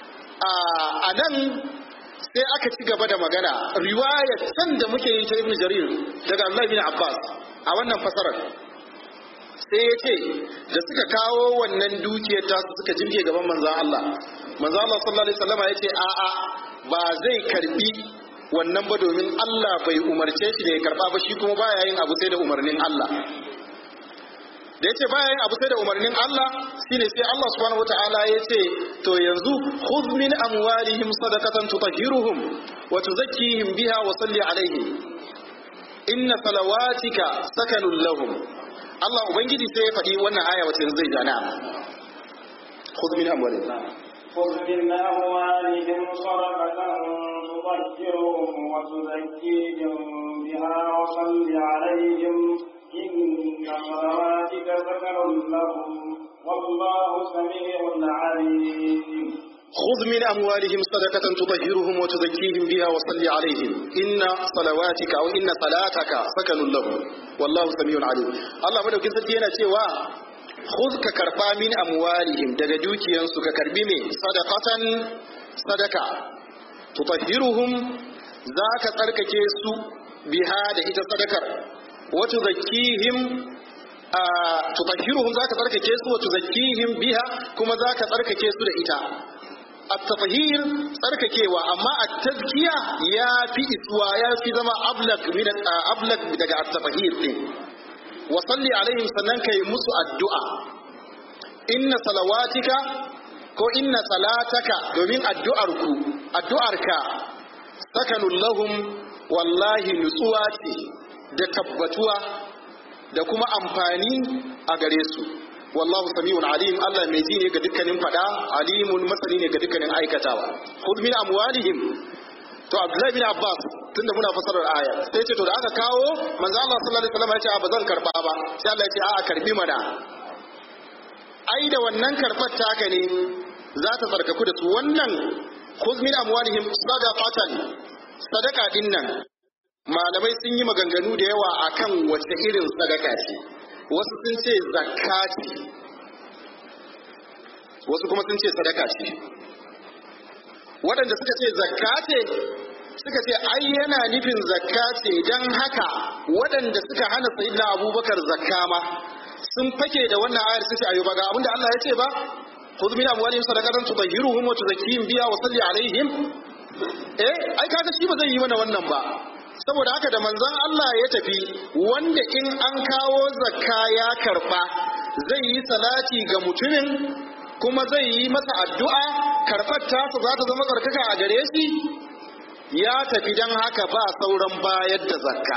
a nan sai aka ci gaba da magana riwayar can da muke yi ta ibn jarir daga Allah bin Abbas a wannan fasarar sai ya ce da suka kawo wannan dukiyar ta suka jirge gaban manzan Allah manzan Allah sallallahu alaihi wasallam ya ce a'a ba zai karbi wannan ba domin Allah bai umarce shi da ya karba ba shi kuma baya yin abu sai da umarnin Allah da ya ce baya yin abu sai da umarnin Allah shine sai Allah subhanahu wataala ya ce to yanzu khudh min amwalihim sadaqatan tutahhiruhum wa tuzakkihim biha wa salli alaihim inna salawatika sakanun lahum Allah ubangiji sai ya faɗi wannan aya wacce zai jana khudh min amwalihim خذ من أموالهم صدقة تطهرهم وتزكيهم بها وصل عليهم إن صلواتك سكن لهم والله سميع عليم خذ من أموالهم صدقة تطهرهم وتزكيهم بها وصل عليهم إن صلواتك أو إن صلاتك سكن لهم والله سميع عليم الله مدوكي سرتي yana cewa khudh ka karba min amwalihim daga dukiyansu ka karbi me sadaqatan sadaka tutahhiruhum zaka tsarkake su biha da ita sadakar wa tuzakkihim tutahhiruhum zaka tsarkake su wa tuzakkihim biha kuma zaka tsarkake su da ita at-tatahhir tsarkakewa amma at-tazkiya ya fi iswa ya fi zama ablag min ablag daga at-tatahhir din wa salli alaihim sannan kai musu addu'a inna salawatika ko inna salataka domin addu'arku addu'arka sakanun lahum wallahi nutsuwa ce da tabbatuwa da kuma amfani a gare su wallahu sami'un alim Allah mai ji ne ga dukkanin fada alimun masani ne ga dukkanin aikatawa khudh min amwalihim to Abdullahi bin Abbas tunda muna fasarar aya sai ce to da aka kawo manzo Allah sallallahu alaihi wasallam ya ce ba zan karba ba sai Allah ya ce a'a karbi mana ai da wannan karbar taka ne za ta tsarkaku da su wannan khudh min amwalihim sadaqatan sadaka din nan malamai sun yi maganganu da yawa akan wace irin sadaka ce wasu sun ce zakka ce wasu kuma sun ce sadaka ce waɗanda suka ce zakka ce suka ce ai yana nufin zakka ce don haka waɗanda suka hana sayyidina abubakar zakka ma sun fake da wannan ayar sun ce ayo ba ga abinda Allah ya ce ba khudh min amwalihim sadaqatan tutahhiruhum wa tuzakkihim biha wa salli alaihim eh ai kaga shi ba zai yi mana wannan ba saboda haka da manzon Allah ya tafi wanda in an kawo zakka ya karba zai yi salati ga mutumin kuma zai yi masa addu'a karɓar tasa za ta zama tsarkaka a gare shi ya tafi don haka ba sauran bayar da zakka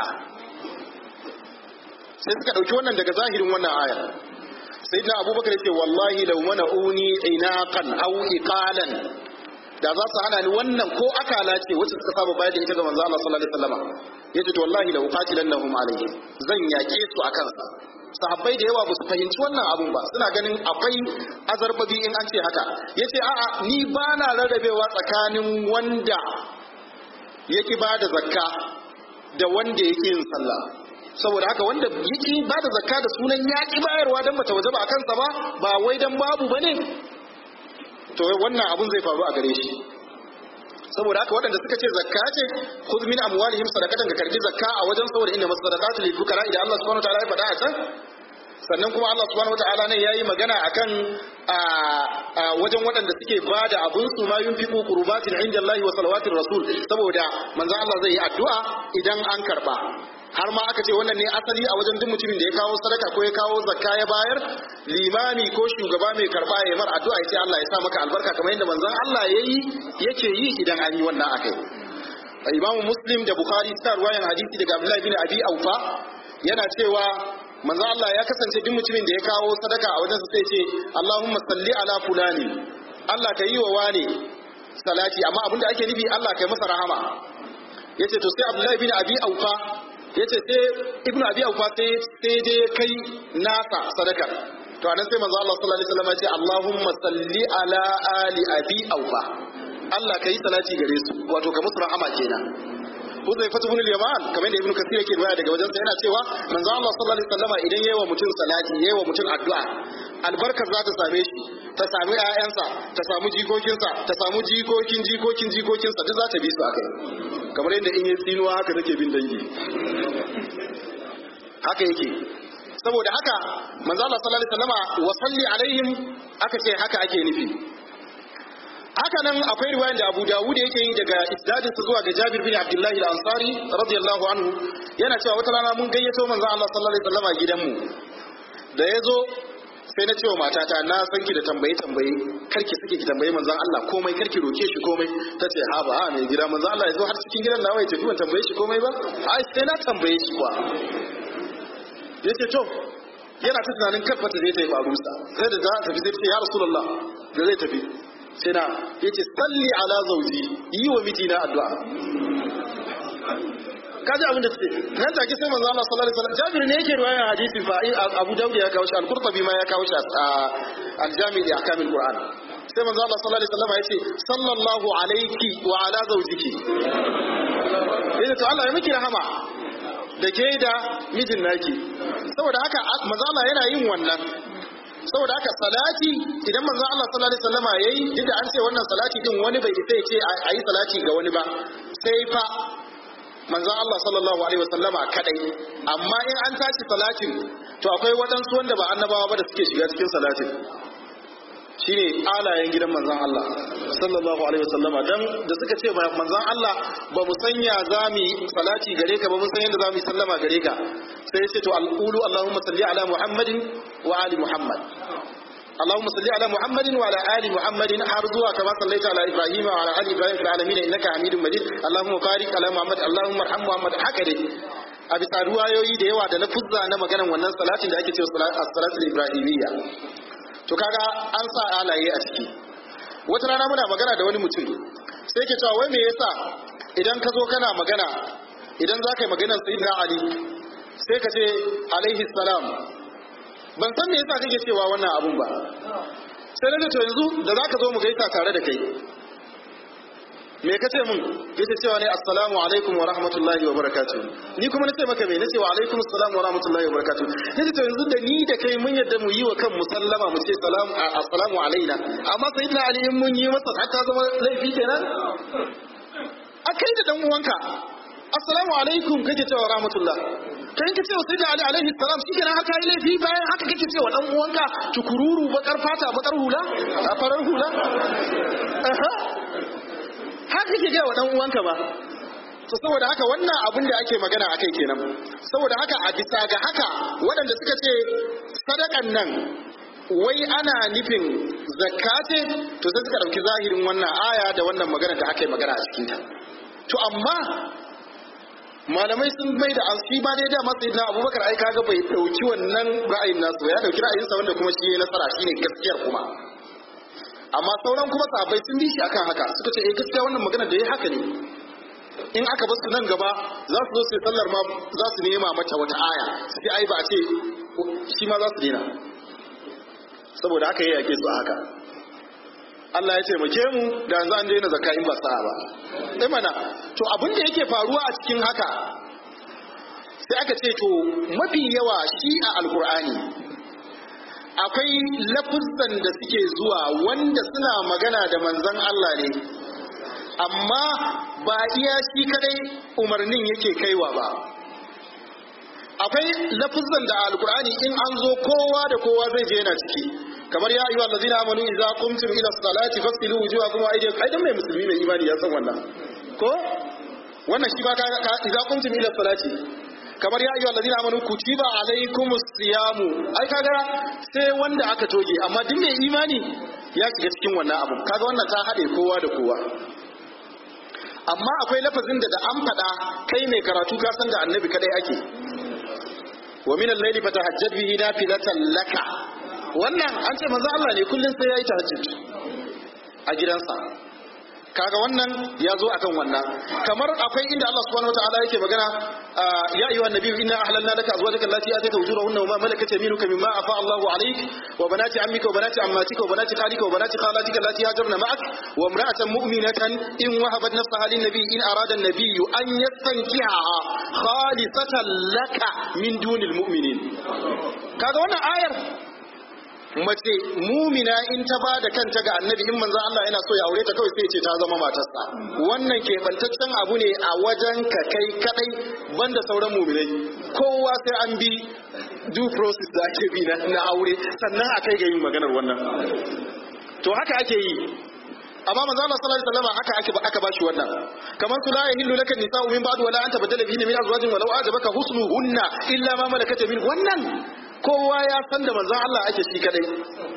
sai suka ɗauki wannan daga zahirin wannan ayar sai na abubakar ya ce wallahi lau mana uni inaqan aw iqalan da za su hana ni wannan ko akala ce wacce suka saba bayar da ita ga manzo Allah sallallahu alaihi wasallam yace to wallahi la uqatilannahum alayhi zan yake su akan sa sahabbai da yawa ba su fahimci wannan abun ba suna ganin akwai azarbabi in an ce haka yace a'a ni ba na rarrabewa tsakanin wanda yake ba da zakka da wanda yake yin sallah saboda haka wanda yake ba da zakka da sunan yaki bayarwa dan bata wajaba akan sa ba ba wai dan babu bane to wannan abun zai faru a gare shi saboda haka waɗanda suka ce zakka ce khudh min amwalihim sadaqatan ka karbi zakka a wajen saboda inna masadaqatu lil fuqara idan Allah subhanahu wataala ya faɗa a can sannan kuma Allah subhanahu wataala ne yayi magana akan a wajen waɗanda suke bada abun su ma yunfiqu qurbatin inda Allah wa salawatir rasul saboda manzon Allah zai yi addu'a idan an karba har ma aka ce wannan ne asali a wajen duk mutumin da ya kawo sadaka ko ya kawo zakka ya bayar limami ko shugaba mai karba ya mar addu'a ya ce Allah ya sa maka albarka kamar yadda manzon Allah yayi yake yi idan an yi wannan akai Imam Muslim da Bukhari suna ruwayan hadisi daga Abdullah bin Abi Aufa yana cewa manzon Allah ya kasance duk mutumin da ya kawo sadaka a wajen sa sai ce Allahumma salli ala fulani Allah ka yi wa wani salati amma abinda ake nufi Allah ka yi masa rahama yace to sai Abdullah bin Abi Aufa yace sai ibnu abi aufa sai sai je kai nasa sadakar to anan sai manzo Allah sallallahu alaihi wasallam ya ce Allahumma salli ala ali abi aufa Allah kai salati gare su wato ka musu rahama kenan Huzai fatu bin Yaman kamar da Ibn Kathir yake riwaya daga wajensa yana cewa manzo Allah sallallahu alaihi wasallam idan yayi wa mutum salati yayi wa mutum addu'a albarkar za ta same shi ta sami ƴaƴansa ta samu jikokinsa ta samu jikokin jikokin jikokinsa duk za ta bi su akai kamar yadda in yi tsinuwa haka take bin dangi haka yake saboda haka manzo Allah sallallahu alaihi wasallama wa salli alaihim aka ce haka ake nufi haka nan akwai riwayar da Abu Dawud yake yi daga isnadin sa zuwa ga Jabir bin Abdullah al-Ansari radiyallahu anhu yana cewa wata rana mun gayyato manzo Allah sallallahu alaihi wasallama gidanmu da yazo sai na cewa matata na san ki da tambaye tambaye karki suke ki tambaye manzon Allah komai karki roke shi komai tace ha ba ha mai gida manzon Allah yazo har cikin gidan nawa ya tafi ban tambaye shi komai ba ai sai na tambaye shi kuwa yace to yana ta tunanin karfata zai ta yi farusa sai da za a tafi sai ce ya rasulullah da zai tafi sai na yace salli ala zauji yi wa mijina addu'a kaji abin da suke nan take sai manzo Allah sallallahu alaihi wasallam Jabir ne yake riwayar hadisi fa Abu Dawud ya kawo shi Al-Qurtubi ma ya kawo shi a Al-Jami' li Ahkam Al-Qur'an sai manzo Allah sallallahu alaihi wasallam ya ce sallallahu alayki wa ala zawjiki yace to Allah ya miki rahama da ke da mijin naki saboda haka manzo Allah yana yin wannan saboda haka salati idan manzo Allah sallallahu alaihi wasallama yayi duk da an ce wannan salati din wani bai isa ya ce a yi salati ga wani ba sai fa manzon Allah sallallahu alaihi wasallama kadai amma in an tashi salatin to akwai waɗansu wanda ba annabawa ba da suke shiga cikin salatin shine alayen gidan manzon Allah sallallahu alaihi wasallama dan da suka ce manzon Allah ba mu sanya zami salati gare ka ba mun san yadda zamu sallama gare ka sai ya ce to alqulu allahumma salli ala muhammadin wa ali muhammad اللهم صل على محمد وعلى ال محمد حرزوا كما صليت على ابراهيم وعلى ال ابراهيم في العالمين انك حميد مجيد اللهم بارك على محمد اللهم ارحم محمد haka dai a bisa ruwayoyi da yawa da na fuzza na maganan wannan salatin da ake cewa as-salatul ibrahimiyya to kaga an sa alaye a ciki wata rana muna magana da wani mutum sai ke cewa wai me yasa idan ka zo kana magana idan za ka yi maganar sayyidina ali sai ka ce alaihi salam ban san me yasa kake cewa wannan abun ba sai na to yanzu da zaka zo mu gaisa tare da kai me kace mun yace cewa ne assalamu alaikum wa rahmatullahi wa barakatuh ni kuma nace maka me nace wa alaikum assalam wa rahmatullahi wa barakatuh yace to yanzu da ni da kai mun yadda mu yi wa kan musallama mu ce salam assalamu alaina amma sayyidina ali in mun yi masa haka zama laifi kenan akai da dan uwanka assalamu alaikum kake cewa rahmatullah kai ka cewa sai da ali alaihi salam shi kenan haka yi laifi bayan haka kake cewa dan uwanka tukururu bakar fata bakar hula a farar hula haka kake ga wa dan uwanka ba to saboda haka wannan abin da ake magana akai kenan saboda haka a bisa ga haka waɗanda suka ce sadakan nan wai ana nufin zakka ce to sai suka ɗauki zahirin wannan aya da wannan magana da aka yi magana a cikinta to amma malamai sun mai da an shi ba dai da masu na abubakar ai kaga bai dauki wannan ra'ayin nasu ya dauki ra'ayin sa wanda kuma shi yayi nasara shine gaskiyar kuma amma sauran kuma sahabbai sun bi shi akan haka suka ce eh gaskiya wannan magana da yayi haka ne in aka basu nan gaba za su zo su sallar ma za su nema mata wata aya sai ai ba a ce shi ma za su dena saboda haka yayi yake su a haka Allah ya taimake mu da yanzu an daina zakka in ba sa'a ba sai mana to abin da yake faruwa a cikin haka sai aka ce to mafi yawa shi a alkur'ani akwai lafuzan da suke zuwa wanda suna magana da manzon Allah ne amma ba iya shi kadai umarnin yake kaiwa ba akwai lafuzan da alkur'ani in an zo kowa da kowa zai je yana ciki kamar ya ayyuhal ladina amanu idza qumtum ila salati fasilu wujuhakum wa aydiyakum aidan mai musulmi mai imani ya san wannan ko wannan shi ba ka idza qumtum ila salati kamar ya ayyuhal ladina amanu kutiba alaykumus siyamu ai kaga sai wanda aka toge amma duk mai imani ya shiga cikin wannan abu kaga wannan ta hade kowa da kowa amma akwai lafazin da da an faɗa kai mai karatu ka san da annabi kadai ake wa min al-layli fatahajjad bihi nafilatan laka wannan an ce manzo Allah ne kullun sai yayi tahajjud a gidansa kaga wannan ya zo akan wannan kamar akwai inda Allah subhanahu wataala yake magana ya ayyuhan nabiyyu inna ahlalna laka azwajaka allati atayta ujurahunna wa ma malakat yaminuka mimma afa Allahu alayk wa banati ammika wa banati ammatika wa banati khalika wa banati khalatika allati hajarna ma'ak wa imra'atan mu'minatan in wahabat nafsaha lin nabiyyi in arada an-nabiyyu an yastankihaha khalisatan laka min dunil mu'minin kaga wannan ayar mace mumina in ta ba da kanta ga annabi in manzo Allah yana so ya aure ta kawai sai ce ta zama matarsa wannan keɓantaccen abu ne a wajen ka kai kadai banda sauran muminai kowa sai an bi due process da ake bi na aure sannan a kai ga yin maganar wannan to haka ake yi amma manzo Allah sallallahu alaihi wasallam haka ake aka bashi wannan kamar su la yahillu laka nisa'u min ba'd wala anta badala bihi min azwajin walau ajabaka husnuhunna illa ma malakat min wannan kowa ya san da manzon Allah ake shi kadai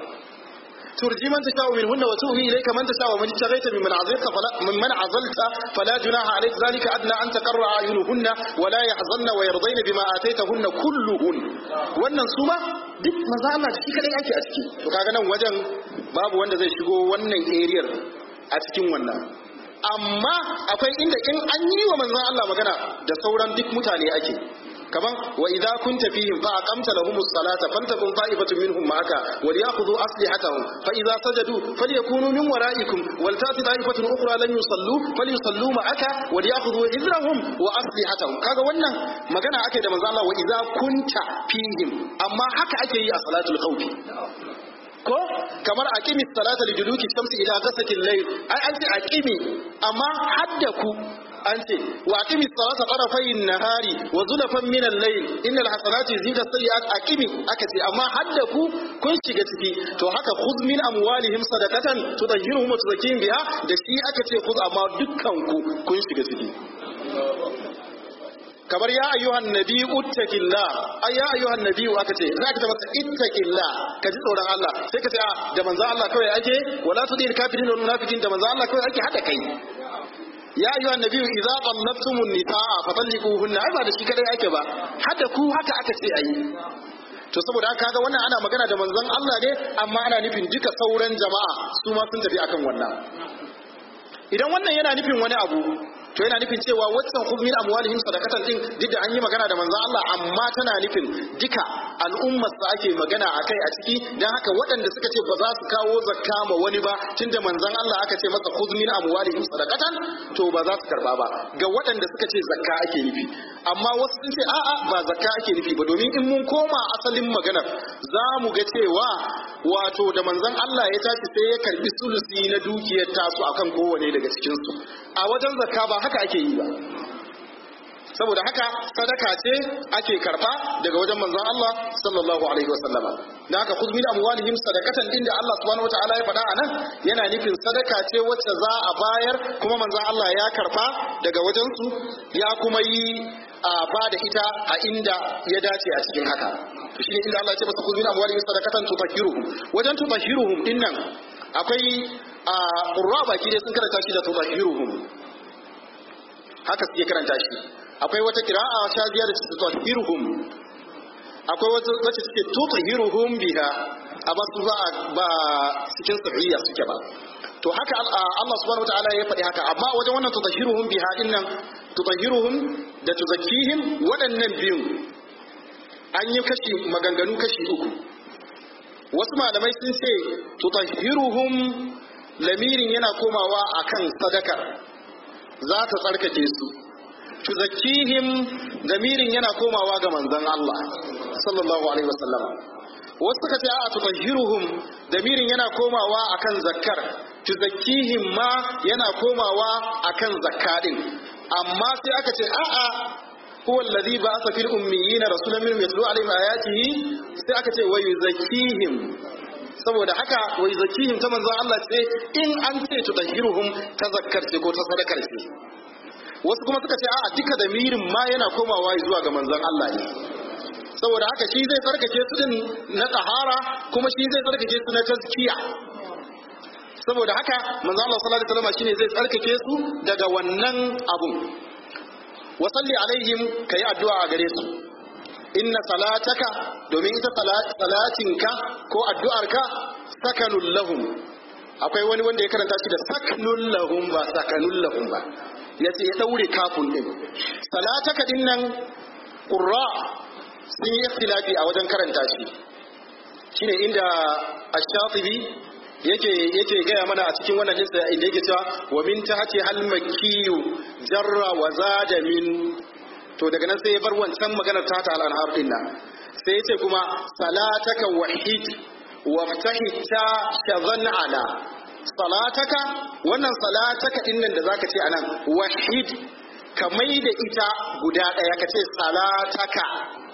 turji man tasha min hunna wa tuhi ilayka man tasha wa man tagaita mimman azalta fala mimman azalta fala junaha alayk zalika adna an taqarra ayunuhunna wa la yahzanna wa yardayna bima ataytahunna kulluhun wannan suma duk manzon Allah shi kadai ake a ciki to kaga nan wajen babu wanda zai shigo wannan area a cikin wannan amma akwai inda in an yi wa manzon Allah magana da sauran duk mutane ake kaman wa idza kunta fihim fa aqamta lahumus salata faltakun ta'ifatun minhum ma'aka wal ya'khudhu aslihatahum fa idza sajadu falyakunu min wara'ikum wal ta'ti ta'ifatun ukhra lan yusallu falyusallu ma'aka wal ya'khudhu hizrahum wa aslihatahum kaga wannan magana ake da manzo Allah wa idza kunta fihim amma haka ake yi a salatul khawfi ko kamar aqimi salata li duluki shamsi ila ghasaqil layl ai an ce aqimi amma hadda ku an ce wa aqimi salata tarafayn nahari wa zulafan min al-layl innal hasanati yuzhibu as-sayyi'at aqimi aka ce amma hadda ku kun shiga ciki to haka khudh min amwalihim sadaqatan tudahhiruhum wa tuzakkihim biha da shi aka ce khudh amma dukkan ku kun shiga ciki kamar ya ayyuhan nabi uttaqillah ay ya ayyuhan nabi aka ce za ka ta masa ittaqillah ka ji tsoron Allah sai ka ce a da manzo Allah kawai ake wala tudil kafirin wal munafiqin da manzo Allah kawai ake hada kai ya ayyuhan nabi idza qallabtumun nisaa fatalliquhunna ai ba da shi kadai ake ba hada ku haka aka ce ayi to saboda haka kaga wannan ana magana da manzon Allah ne amma ana nufin duka sauran jama'a su ma sun tafi akan wannan idan wannan yana nufin wani abu to yana nufin cewa waccan khudh min amwalihim sadaqatan din duk da an yi magana da manzon Allah amma tana nufin duka al'ummar sa ake magana akai a ciki dan haka waɗanda suka ce ba za su kawo zakka ma wani ba tunda manzon Allah aka ce masa khudh min amwalihim sadaqatan to ba za su karba ba ga waɗanda suka ce zakka ake nufi amma wasu sun ce a'a ba zakka ake nufi ba domin in mun koma asalin maganar za mu ga cewa wato da manzon Allah ya tashi sai ya karbi sulusi na dukiyar tasu akan kowane daga cikin su a wajen zakka ba haka ake yi ba saboda haka sadaka ce ake karba daga wajen manzon Allah sallallahu alaihi wasallama dan haka khudh min amwalihim sadaqatan din da Allah subhanahu wataala ya faɗa anan yana nufin sadaka ce wacce za a bayar kuma manzon Allah ya karba daga wajen su ya kuma yi a ba da ita a inda ya dace a cikin haka to shine inda Allah ya ce masa khudh min amwalihim sadaqatan tutahhiruhum wajen tutahhiruhum dinnan akwai a qurra baki dai sun karanta shi da tutahhiruhum haka suke karanta shi akwai wata kira'a ta biya da tutahhiruhum akwai wata wacce suke tutahhiruhum biha amma su ba ba cikin sahiya suke ba to haka Allah subhanahu wataala ya faɗi haka amma wajen wannan tutahhiruhum biha dinnan tutahhiruhum da tuzakkihim waɗannan biyun an yi kashi maganganu kashi uku wasu malamai sun ce tutahhiruhum lamirin yana komawa akan sadakar za ta tsarkake su tuzakkihim lamirin yana komawa ga manzon Allah sallallahu alaihi wasallam wasu suka ce a'a tutahhiruhum lamirin yana komawa akan zakkar tuzakkihim ma yana komawa akan zakka din amma sai aka ce a'a huwa alladhi ba'atha fil ummiyina rasulan minhum yatlu alaihim ayatihi sai aka ce wa yuzakkihim saboda haka wa yuzakkihim ta manzon Allah ce in an ce tutahhiruhum ta zakkar ce ko ta sadakar ce wasu kuma suka ce a'a duka damirin ma yana komawa zuwa ga manzon Allah ne saboda haka shi zai tsarkake su din na tsahara kuma shi zai tsarkake su na tazkiya saboda haka manzo Allah sallallahu alaihi wasallam shine zai tsarkake su daga wannan abun wa salli alaihim kai addu'a a gare su inna salataka domin ita salatinka ko addu'arka sakanul lahum akwai wani wanda ya karanta shi da saknul lahum ba sakanul lahum ba yace ya daure kafin din salataka din nan qurra sun yi ikhtilafi a wajen karanta shi shine inda ash-shatibi yake yake gaya mana a cikin wannan lissa inda yake cewa wa min tahti hal makkiyu jarra wa zada min to daga nan sai ya bar wancan maganar ta ta al-anhar din nan sai yace kuma salataka wahid waftahi ta shazan ala salataka wannan salataka din nan da zaka ce anan wahid ka mai da ita guda daya ka ce salataka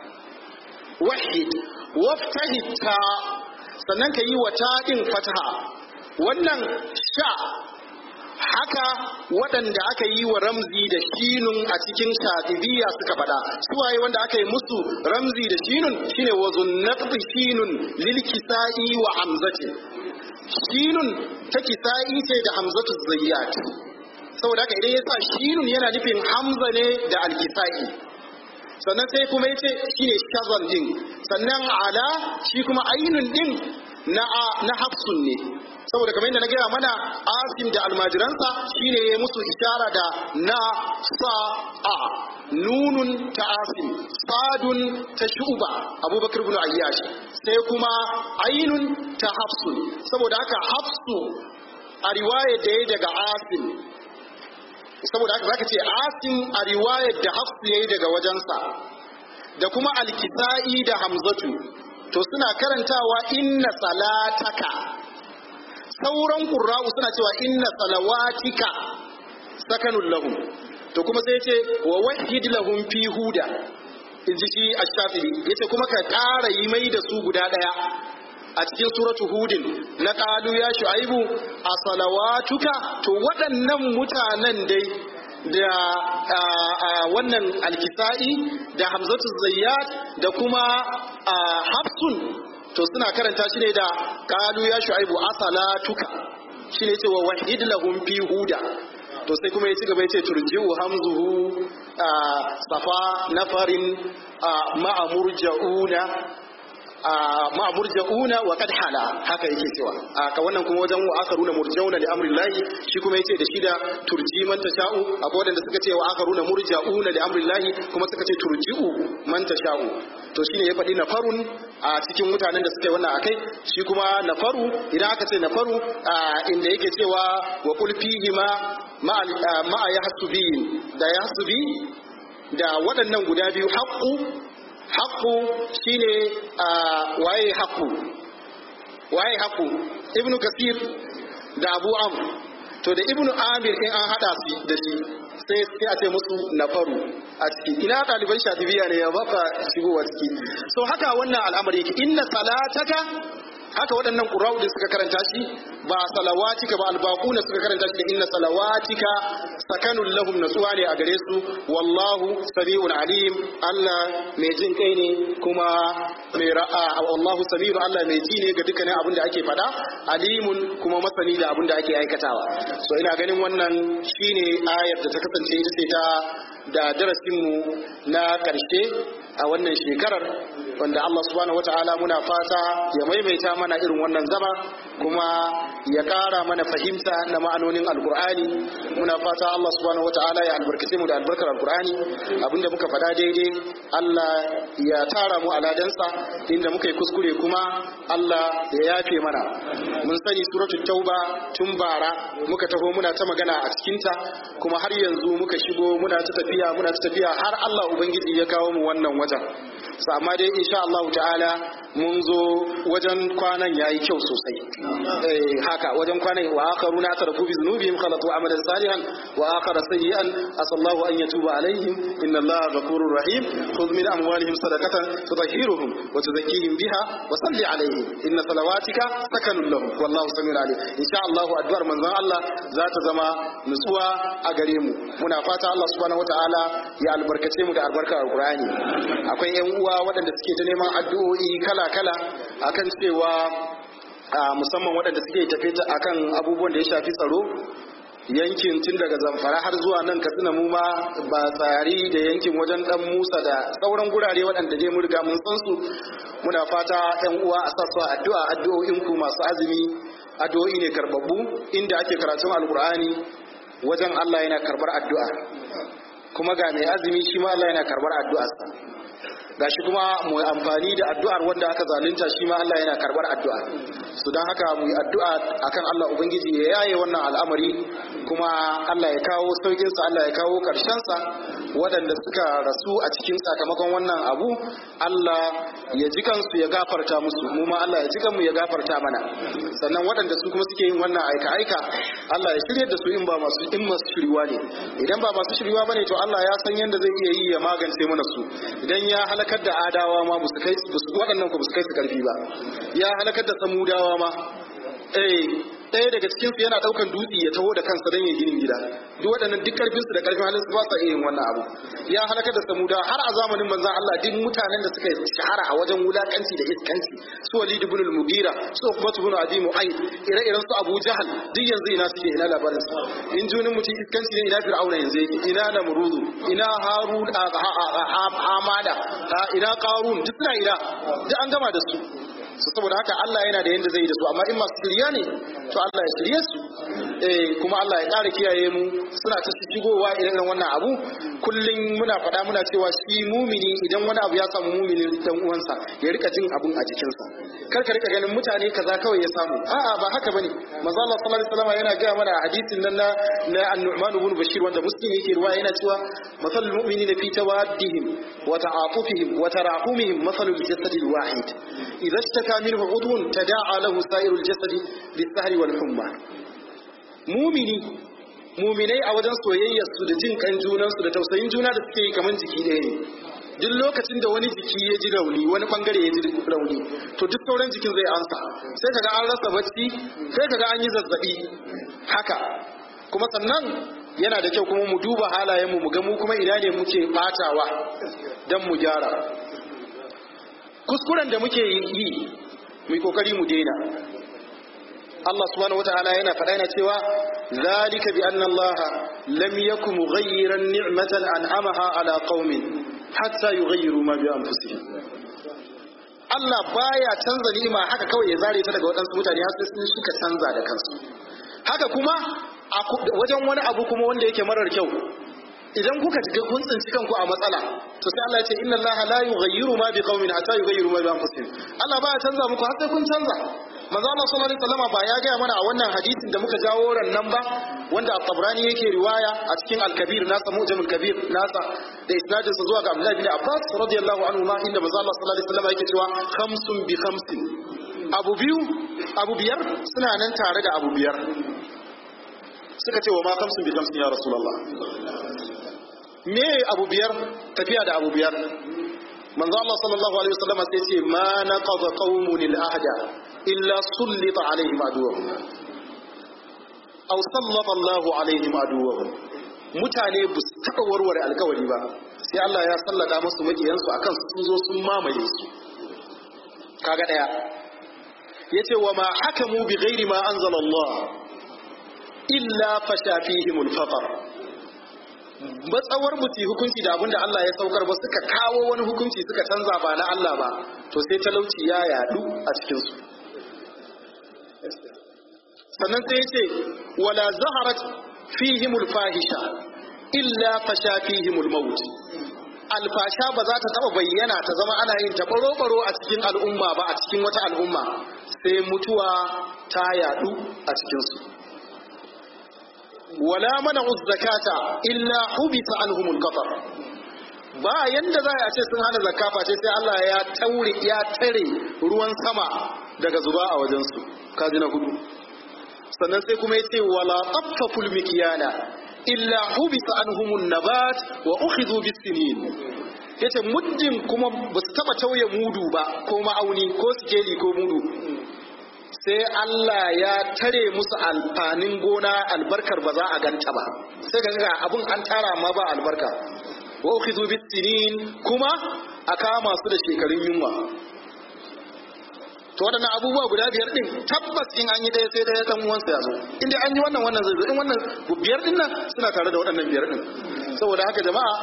wahid waftahi ta sannan ka yi wa taɗin fataha wannan sha haka waɗanda aka yi wa ramzi da shinun a cikin shatibiya suka faɗa suwaye wanda aka yi musu ramzi da shinun shine wa zunnaqti shinun lil kisa'i wa hamzati shinun ta kisa'i ce da hamzatu zayyat saboda haka idan ya sa shinun yana nufin hamza ne da alkisa'i sannan sai kuma yace shine shazan din sannan ala shi kuma ainun din na na hafsun ne saboda kamar yadda na gaya mana asim da almajiransa shine ya musu ishara da na sa a nunun ta asim sadun ta shuba abubakar ibn ayyash sai kuma ainun ta hafsun saboda haka hafsu a riwayar da ya daga asim saboda haka zaka ce asim a riwayar da hafsu yayi daga wajensa da kuma alkisa'i da hamzatu to suna karantawa inna salataka sauran qurra'u suna cewa inna salawatika sakanul lahum to kuma sai yace wa wahid lahum fi huda inji shi ash-shafi'i yace kuma ka ƙara yi mai da su guda daya a cikin suratu hudin na qalu ya shu'aibu a salawatuka to waɗannan mutanen dai da wannan alkisa'i da hamzatu zayyat da kuma hafsun to suna karanta shi ne da qalu ya shu'aibu a salatuka shine cewa wahid lahum fi huda to sai kuma ya ci gaba ya ce turji'u hamzuhu safa nafarin ma'a murja'una ma murja'una wa qad hala haka yake cewa ka wannan kuma wajen wa akaruna murja'una li amrillahi shi kuma yace da shi da turji man tasha'u akwai wadanda suka ce wa akaruna murja'una li amrillahi kuma suka ce turji'u man tasha'u to shine ya faɗi nafarun a cikin mutanen da suka yi wannan akai shi kuma nafaru idan aka ce nafaru inda yake cewa wa qul fihi ma ma yahsubi da yahsubi da waɗannan guda biyu haqqu haƙƙu shine waye haƙƙu waye haƙƙu ibnu kasir da abu am to da ibnu amir in an hada su da shi sai sai a ce musu nafaru a ciki ina ɗaliban shatibiya ne ya baka shigowa ciki so haka wannan al'amari yake inna salataka haka waɗannan ƙura'u da suka karanta shi ba salawatika ba albaquna suka karanta shi da inna salawatika sakanun lahum natsuwa ne a gare su wallahu sami'un alim Allah mai jin kai ne kuma mai ra'a wallahu sami'un Allah mai ji ne ga dukkanin abin da ake faɗa alimun kuma masani da abin da ake aikatawa so ina ganin wannan shine ayar da ta kasance ita ce ta da darasinmu na ƙarshe a wannan shekarar wanda Allah subhanahu wata'ala muna fata ya maimaita mana irin wannan zama kuma ya ƙara mana fahimta na ma'anonin alkur'ani muna fata Allah subhanahu wata'ala ya albarkace mu da albarkar alkur'ani abinda muka faɗa daidai Allah ya tara mu aladansa inda muka yi kuskure kuma Allah ya yafe mana mun sani suratul tauba tun bara muka taho muna ta magana a cikinta kuma har yanzu muka shigo muna ta tafiya muna ta tafiya har Allah ubangiji ya kawo mu wannan wajen amma dai insha Allah ta'ala mun zo wajen kwanan yayi kyau sosai eh haka wajen kwanan wa akharuna tarafu bi dhunubihim khalatu amalan salihan wa akhara sayyi'an asallahu an yatuba alaihim inna Allaha ghafurur rahim khudh min amwalihim sadaqatan tutahhiruhum wa tuzakkihim biha wa salli alaihim inna salawatika sakanun lahum wallahu samiul alim insha Allah addu'ar manzon Allah za ta zama nutsuwa a gare mu muna fata Allah subhanahu wataala ya albarkace mu da albarkar alqur'ani akwai yan uwa waɗanda suke ta neman addu'o'i kala-kala akan cewa musamman waɗanda suke tafe akan abubuwan da ya shafi tsaro yankin tun daga zamfara har zuwa nan katsina mu ma ba tsari da yankin wajen dan musa da sauran gurare waɗanda dai mun riga mun san su muna fata yan uwa a sa su addu'a addu'o'in ku masu azumi addu'o'i ne karbabbu inda ake karatun alkur'ani wajen Allah yana karbar addu'a kuma ga mai azumi shi ma Allah yana karbar addu'arsa gashi kuma mu amfani da addu'ar wanda aka zalunta shi ma Allah yana karbar addu'a su don haka mu yi addu'a akan Allah ubangiji ya yaye wannan al'amari kuma Allah ya kawo saukin sa Allah ya kawo karshen sa waɗanda suka rasu a cikin sakamakon wannan abu Allah ya ji kansu ya gafarta musu mu ma Allah ya ji kanmu ya gafarta mana sannan waɗanda su kuma suke yin wannan aika aika Allah ya shirye da su in ba masu in masu shiriwa ne idan ba masu shiriwa bane to Allah ya san yadda zai iya yi ya magance mana su idan ya halakar da adawa ma musu kai waɗannan ku su kai su karfi ba ya halakar da samudawa ma eh ɗaya daga cikin su yana ɗaukan dutse ya taho da kansa don ya ginin gida duk waɗannan duk karfin su da karfin halin su ba sa iya yin wannan abu ya halakar da samuda har a zamanin manzon Allah duk mutanen da suka shahara a wajen wulakanci da iskanci su Walid ibn al-Mughira su Uqbah ibn Abi Mu'ayth ire-iren su Abu Jahal duk yanzu ina suke ina labarin su in junin mutum iskanci ne ina Fir'auna yanzu yake ina Namrudu ina Harun Hamada ina Qarun duk suna ina duk an gama da su su saboda haka Allah yana da yanda zai yi da su amma in masu shirya ne to Allah ya shirye su eh kuma Allah ya ƙara kiyaye mu suna ta shigowa irin wannan abu kullum muna faɗa muna cewa shi mumini idan wani abu ya samu mumini dan uwansa ya rika jin abun a jikinsa kar ka rika ganin mutane kaza kawai ya samu a'a ba haka bane manzo Allah sallallahu alaihi wasallam yana ga mana hadisin nan na na An-Nu'man ibn Bashir wanda Muslim yake ruwaya yana cewa masalul mu'minina fi tawaddihim wa ta'atufihim wa tarahumihim masalul jasadil wahid idza اشتكى منه عضو تداعى له سائر الجسد بالسهر والحمى مؤمني muminai a wajen soyayyar su da jin kan junansu da tausayin juna da suke yi kamar jiki ɗaya ne duk lokacin da wani jiki ya ji rauni wani bangare ya ji rauni to duk sauran jikin zai ansa sai kaga an rasa bacci sai kaga an yi zazzabi haka kuma sannan yana da kyau kuma mu duba halayenmu mu ga mu kuma ina ne muke batawa dan mu gyara kuskuren da muke yi mu kokari mu daina Allah subhanahu wataala yana faɗa yana cewa zalika bi anna Allah lam yakum mughayyiran ni'matan an'amaha ala qaumin hatta yughayyiru ma bi anfusihim Allah baya canza ni'ima haka kawai ya zare ta daga waɗansu mutane har sai sun suka canza da kansu haka kuma wajen wani abu kuma wanda yake marar kyau idan kuka ga kun tsinci kanku a matsala to sai Allah ya ce inna Allah la yughayyiru ma biqaumin hatta yughayyiru ma bi anfusihim Allah ba ya canza muku har sai kun canza manzo Allah sallallahu alaihi wasallam ba ya gaya mana a wannan hadisin da muka jawo ran nan ba wanda at-Tabrani yake riwaya a cikin al-Kabir nasa Mu'jamul Kabir nasa da isnadin sa zuwa ga Abdullah bin Abbas radiyallahu anhu ma inda manzo Allah sallallahu alaihi wasallam yake cewa khamsun bi khamsin abu biyu abu biyar suna nan tare da abu biyar suka ce wa ma khamsun bi khamsin ya rasulullah me abu biyar tafiya da abu biyar manzo Allah sallallahu alaihi wasallam sai ce ma naqada qaumun al-ahda illa sullita alaihim aduwwahum aw sallata Allahu alaihim aduwwahum mutane ba su taɓa warware alkawari ba sai Allah ya sallada musu makiyansu akan sun zo sun mamaye su kaga daya yace wa ma hakamu bi ghairi ma anzala Allah illa fasha fihim al-faqr matsawar musu hukunci da abinda Allah ya saukar ba suka kawo wani hukunci suka canza ba na Allah ba to sai talauci ya yadu a cikin su sannan sai ya ce wala zaharat fihimul fahisha illa fasha fihimul maut alfasha ba za ta taba bayyana ta zama ana yin ta baro a cikin al'umma ba a cikin wata al'umma sai mutuwa ta yadu a cikinsu wala mana zakata illa hubita anhumul qafar ba yanda za a ce sun hana zakafa ce sai Allah ya taure ya tare ruwan sama daga zuba a wajensu kaji na hudu sannan sai kuma yace wala taffaful mikyana illa hubisa anhumun nabat wa ukhidhu bisinin yace muddin kuma ba su taba tauye mudu ba ko ma'auni ko sikeli ko mudu sai Allah ya tare musu alfanin gona albarkar ba za a ganta ba sai ga ga abun an tara ma ba albarka wa ukhidhu bisinin kuma a kama su da shekarun yunwa to waɗannan abubuwa guda biyar din tabbas in an yi ɗaya sai ɗaya ɗan uwansa ya zo in dai an yi wannan wannan zai zo in wannan biyar din nan suna tare da waɗannan biyar din saboda haka jama'a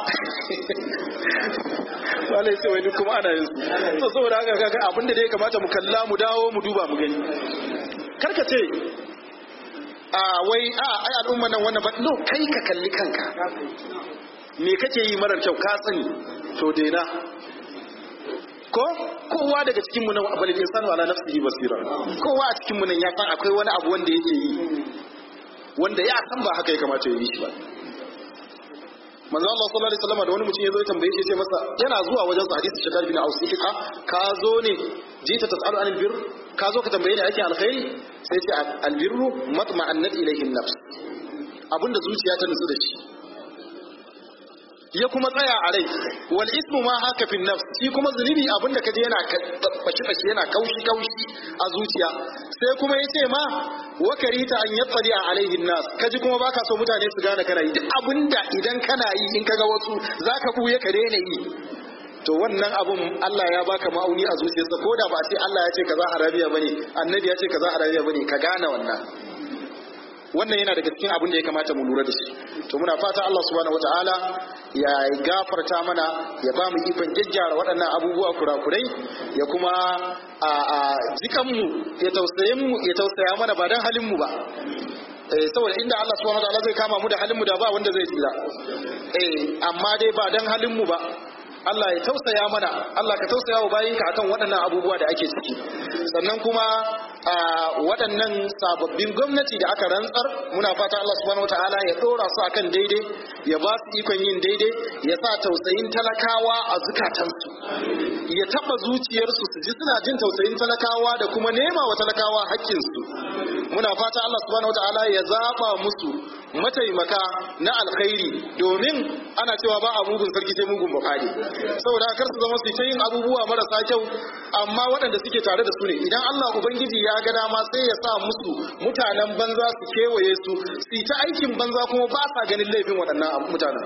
wale sai wai duk kuma ana yin su to saboda haka kaga abin da dai kamata mu kalla mu dawo mu duba mu gani karka ce a wai a ai al'umma nan wannan ba no kai ka kalli kanka me kake yi marar kyau ka sani to daina ko kowa daga cikin mu nan balil insanu ala nafsihi basira kowa a cikin mu nan ya san akwai wani abu wanda yake yi wanda ya san ba haka ya kamata ya yi shi ba manzo Allah sallallahu alaihi wasallam da wani mutum ya zo ya tambaye shi sai masa yana zuwa wajen sa hadisi shakar bin aus yake ka ka zo ne jita tasalu anil bir ka zo ka tambaye ni ake alkhairi sai ce albirru matma'annat ilayhi an-nafs abinda zuciya ta nutsu da shi ya kuma tsaya a rai wal ismu ma haka fi nafs shi kuma zunubi abinda kaje yana bashi bashi yana kaushi kaushi a zuciya sai kuma yace ma wa karita an yatsali alaihi nas kaji kuma baka so mutane su gane kana yi duk abinda idan kana yi in kaga wasu zaka buye ka daina yi to wannan abun Allah ya baka ma'auni a zuciyarsa ko da ba a ce Allah ya ce kaza harabiya bane annabi ya ce kaza harabiya bane ka gane wannan wannan yana daga cikin abin da ya kamata mu lura da shi to muna fata Allah subhanahu wataala ya gafarta mana ya ba mu ikon gyaggyara waɗannan abubuwa kurakurai ya kuma a a jikan mu ya tausaye mu ya tausaya mana ba dan halin mu ba eh saboda inda Allah subhanahu wataala zai kama mu da halin mu da ba wanda zai tsira eh amma dai ba dan halin mu ba Allah ya tausaya mana Allah ka tausaya wa bayinka akan waɗannan abubuwa da ake ciki sannan kuma a waɗannan sababbin gwamnati da aka rantsar muna fata Allah subhanahu wataala ya ɗora su akan daidai ya ba su ikon yin daidai ya sa tausayin talakawa a zukatansu ya taɓa zuciyarsu su ji suna jin tausayin talakawa da kuma nema wa talakawa haƙƙinsu muna fata Allah subhanahu wataala ya zaɓa musu mataimaka na alkhairi domin ana cewa ba a mugun sarki sai mugun bukari saboda kar su zama su ta yin abubuwa marasa kyau amma waɗanda suke tare da su ne idan Allah ubangiji ya ga dama sai ya sa musu mutanen banza su kewaye su su ta aikin banza kuma ba sa ganin laifin waɗannan mutanen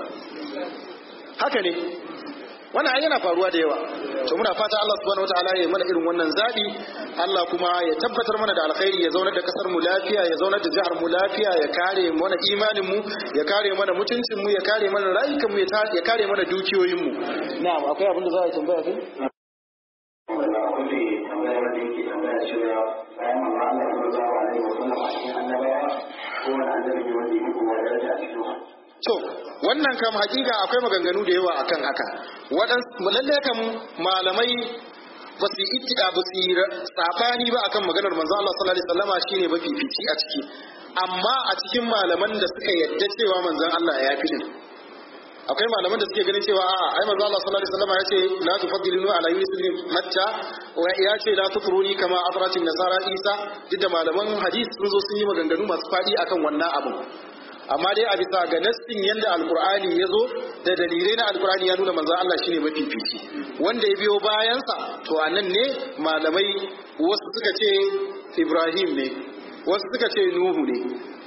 haka ne wannan ai yana faruwa da yawa to muna fata Allah subhanahu wataala ya yi mana irin wannan zabi Allah kuma ya tabbatar mana da alkhairi ya zaunar da kasar mu lafiya ya zaunar da jihar mu lafiya ya kare mana imanin mu ya kare mana mutuncin mu ya kare mana rayukan mu ya kare mana dukiyoyin mu na'am akwai abin da za a tambaya kai wanda kulle tambayar da yake tambaya cewa bayan manzo Allah sallallahu alaihi wa sallam a cikin annabawa ko wani annabi ne wanda yake kuma daraja a cikin su To, wannan kam hakika akwai maganganu da yawa akan haka. Waɗansu lalle kam malamai ba su yi ba su yi sabani ba akan maganar manzo Allah sallallahu alaihi wasallama shine mafifici a ciki. Amma a cikin malaman da suka yadda cewa manzon Allah ya fi din. Akwai malaman da suke ganin cewa a'a ai manzo Allah sallallahu alaihi wasallama ya ce la tufaddilunu ala Yunus ibn Matta wa ya ce la tutruni kama afratin nasara Isa duk da malaman hadisi sun zo sun yi maganganu masu fadi akan wannan abun. amma dai a bisa ga nassin yadda alkur'ani ya zo da dalilai na alkur'ani ya nuna manzo Allah shine mafifici wanda ya biyo bayansa to a nan ne malamai wasu suka ce Ibrahim ne wasu suka ce Nuhu ne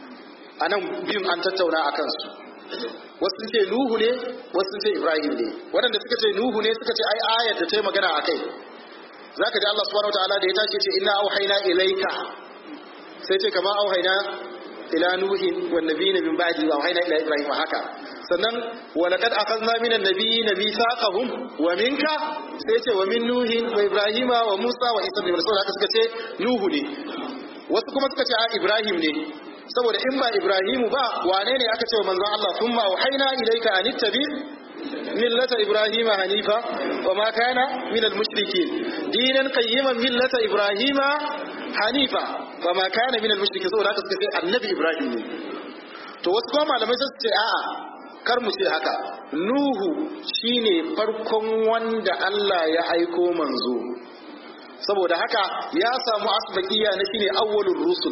a nan biyun an tattauna a kansu wasu sun ce Nuhu ne wasu sun ce Ibrahim ne waɗanda suka ce Nuhu ne suka ce ai ayar da ta yi magana a kai zaka ji Allah subhanahu wataala da ya tace ce inna auhayna ilaika sai ce kama auhayna ila nuhin wan nabiyina min ba'di wa auhayna ila ibrahim haka sannan wa laqad akhadna min an-nabiyina mithaqahum wa minka sai ce wa min nuhin wa ibrahima wa musa wa isa ibn rasul haka suka ce nuhu ne wasu kuma suka ce a ibrahim ne saboda in ba ibrahimu ba wane ne aka ce wa manzon Allah thumma auhayna ilayka an ittabi millata ibrahima hanifa wa ma kana min al-mushrikin dinan qayyiman millata ibrahima hanifa ba ma kana min al-mushriki saboda haka suka ce annabi ibrahim ne to wasu kuma malamai sun ce a'a kar mu ce haka nuhu shine farkon wanda Allah ya aiko manzo saboda haka ya samu asbaqiya na shine awwalur rusul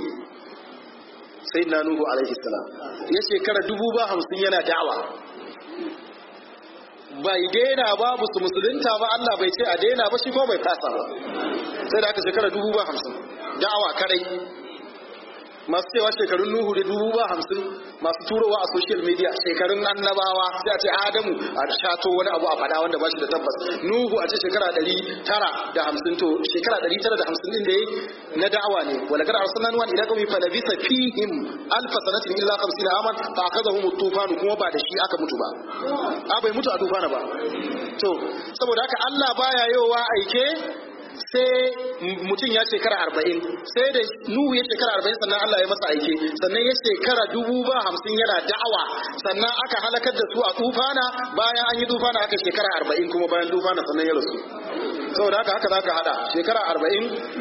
sayyidina nuhu alaihi salam ya shekara dubu ba hamsin yana da'awa bai daina babu su musulunta ba Allah bai ce a daina ba shi ko bai fasa ba sai da aka shekara dubu ba hamsin da'awa kadai masu cewa shekarun nuhu da dubu ba hamsin masu turowa a social media shekarun annabawa sai a ce adamu a shato wani abu a fada wanda ba shi da tabbas nuhu a ce shekara ɗari tara da hamsin to shekara ɗari tara da hamsin din da ya na da'awa ne wala kada arsalna nuwan ila qawmi fa labisa fihim alfa sanatin illa 50 aman fa akazahum tufanu kuma ba da shi aka mutu ba a bai mutu a tufana ba to saboda haka Allah baya yowa aike sai mutum ya shekara arba'in sai da nuhu ya shekara arba'in sannan Allah ya masa aike sannan ya shekara dubu ba hamsin yana da'awa sannan aka halakar da su a tufana bayan an yi tufana aka shekara arba'in kuma bayan tufana sannan ya rasu saboda haka haka za ka hada shekara arba'in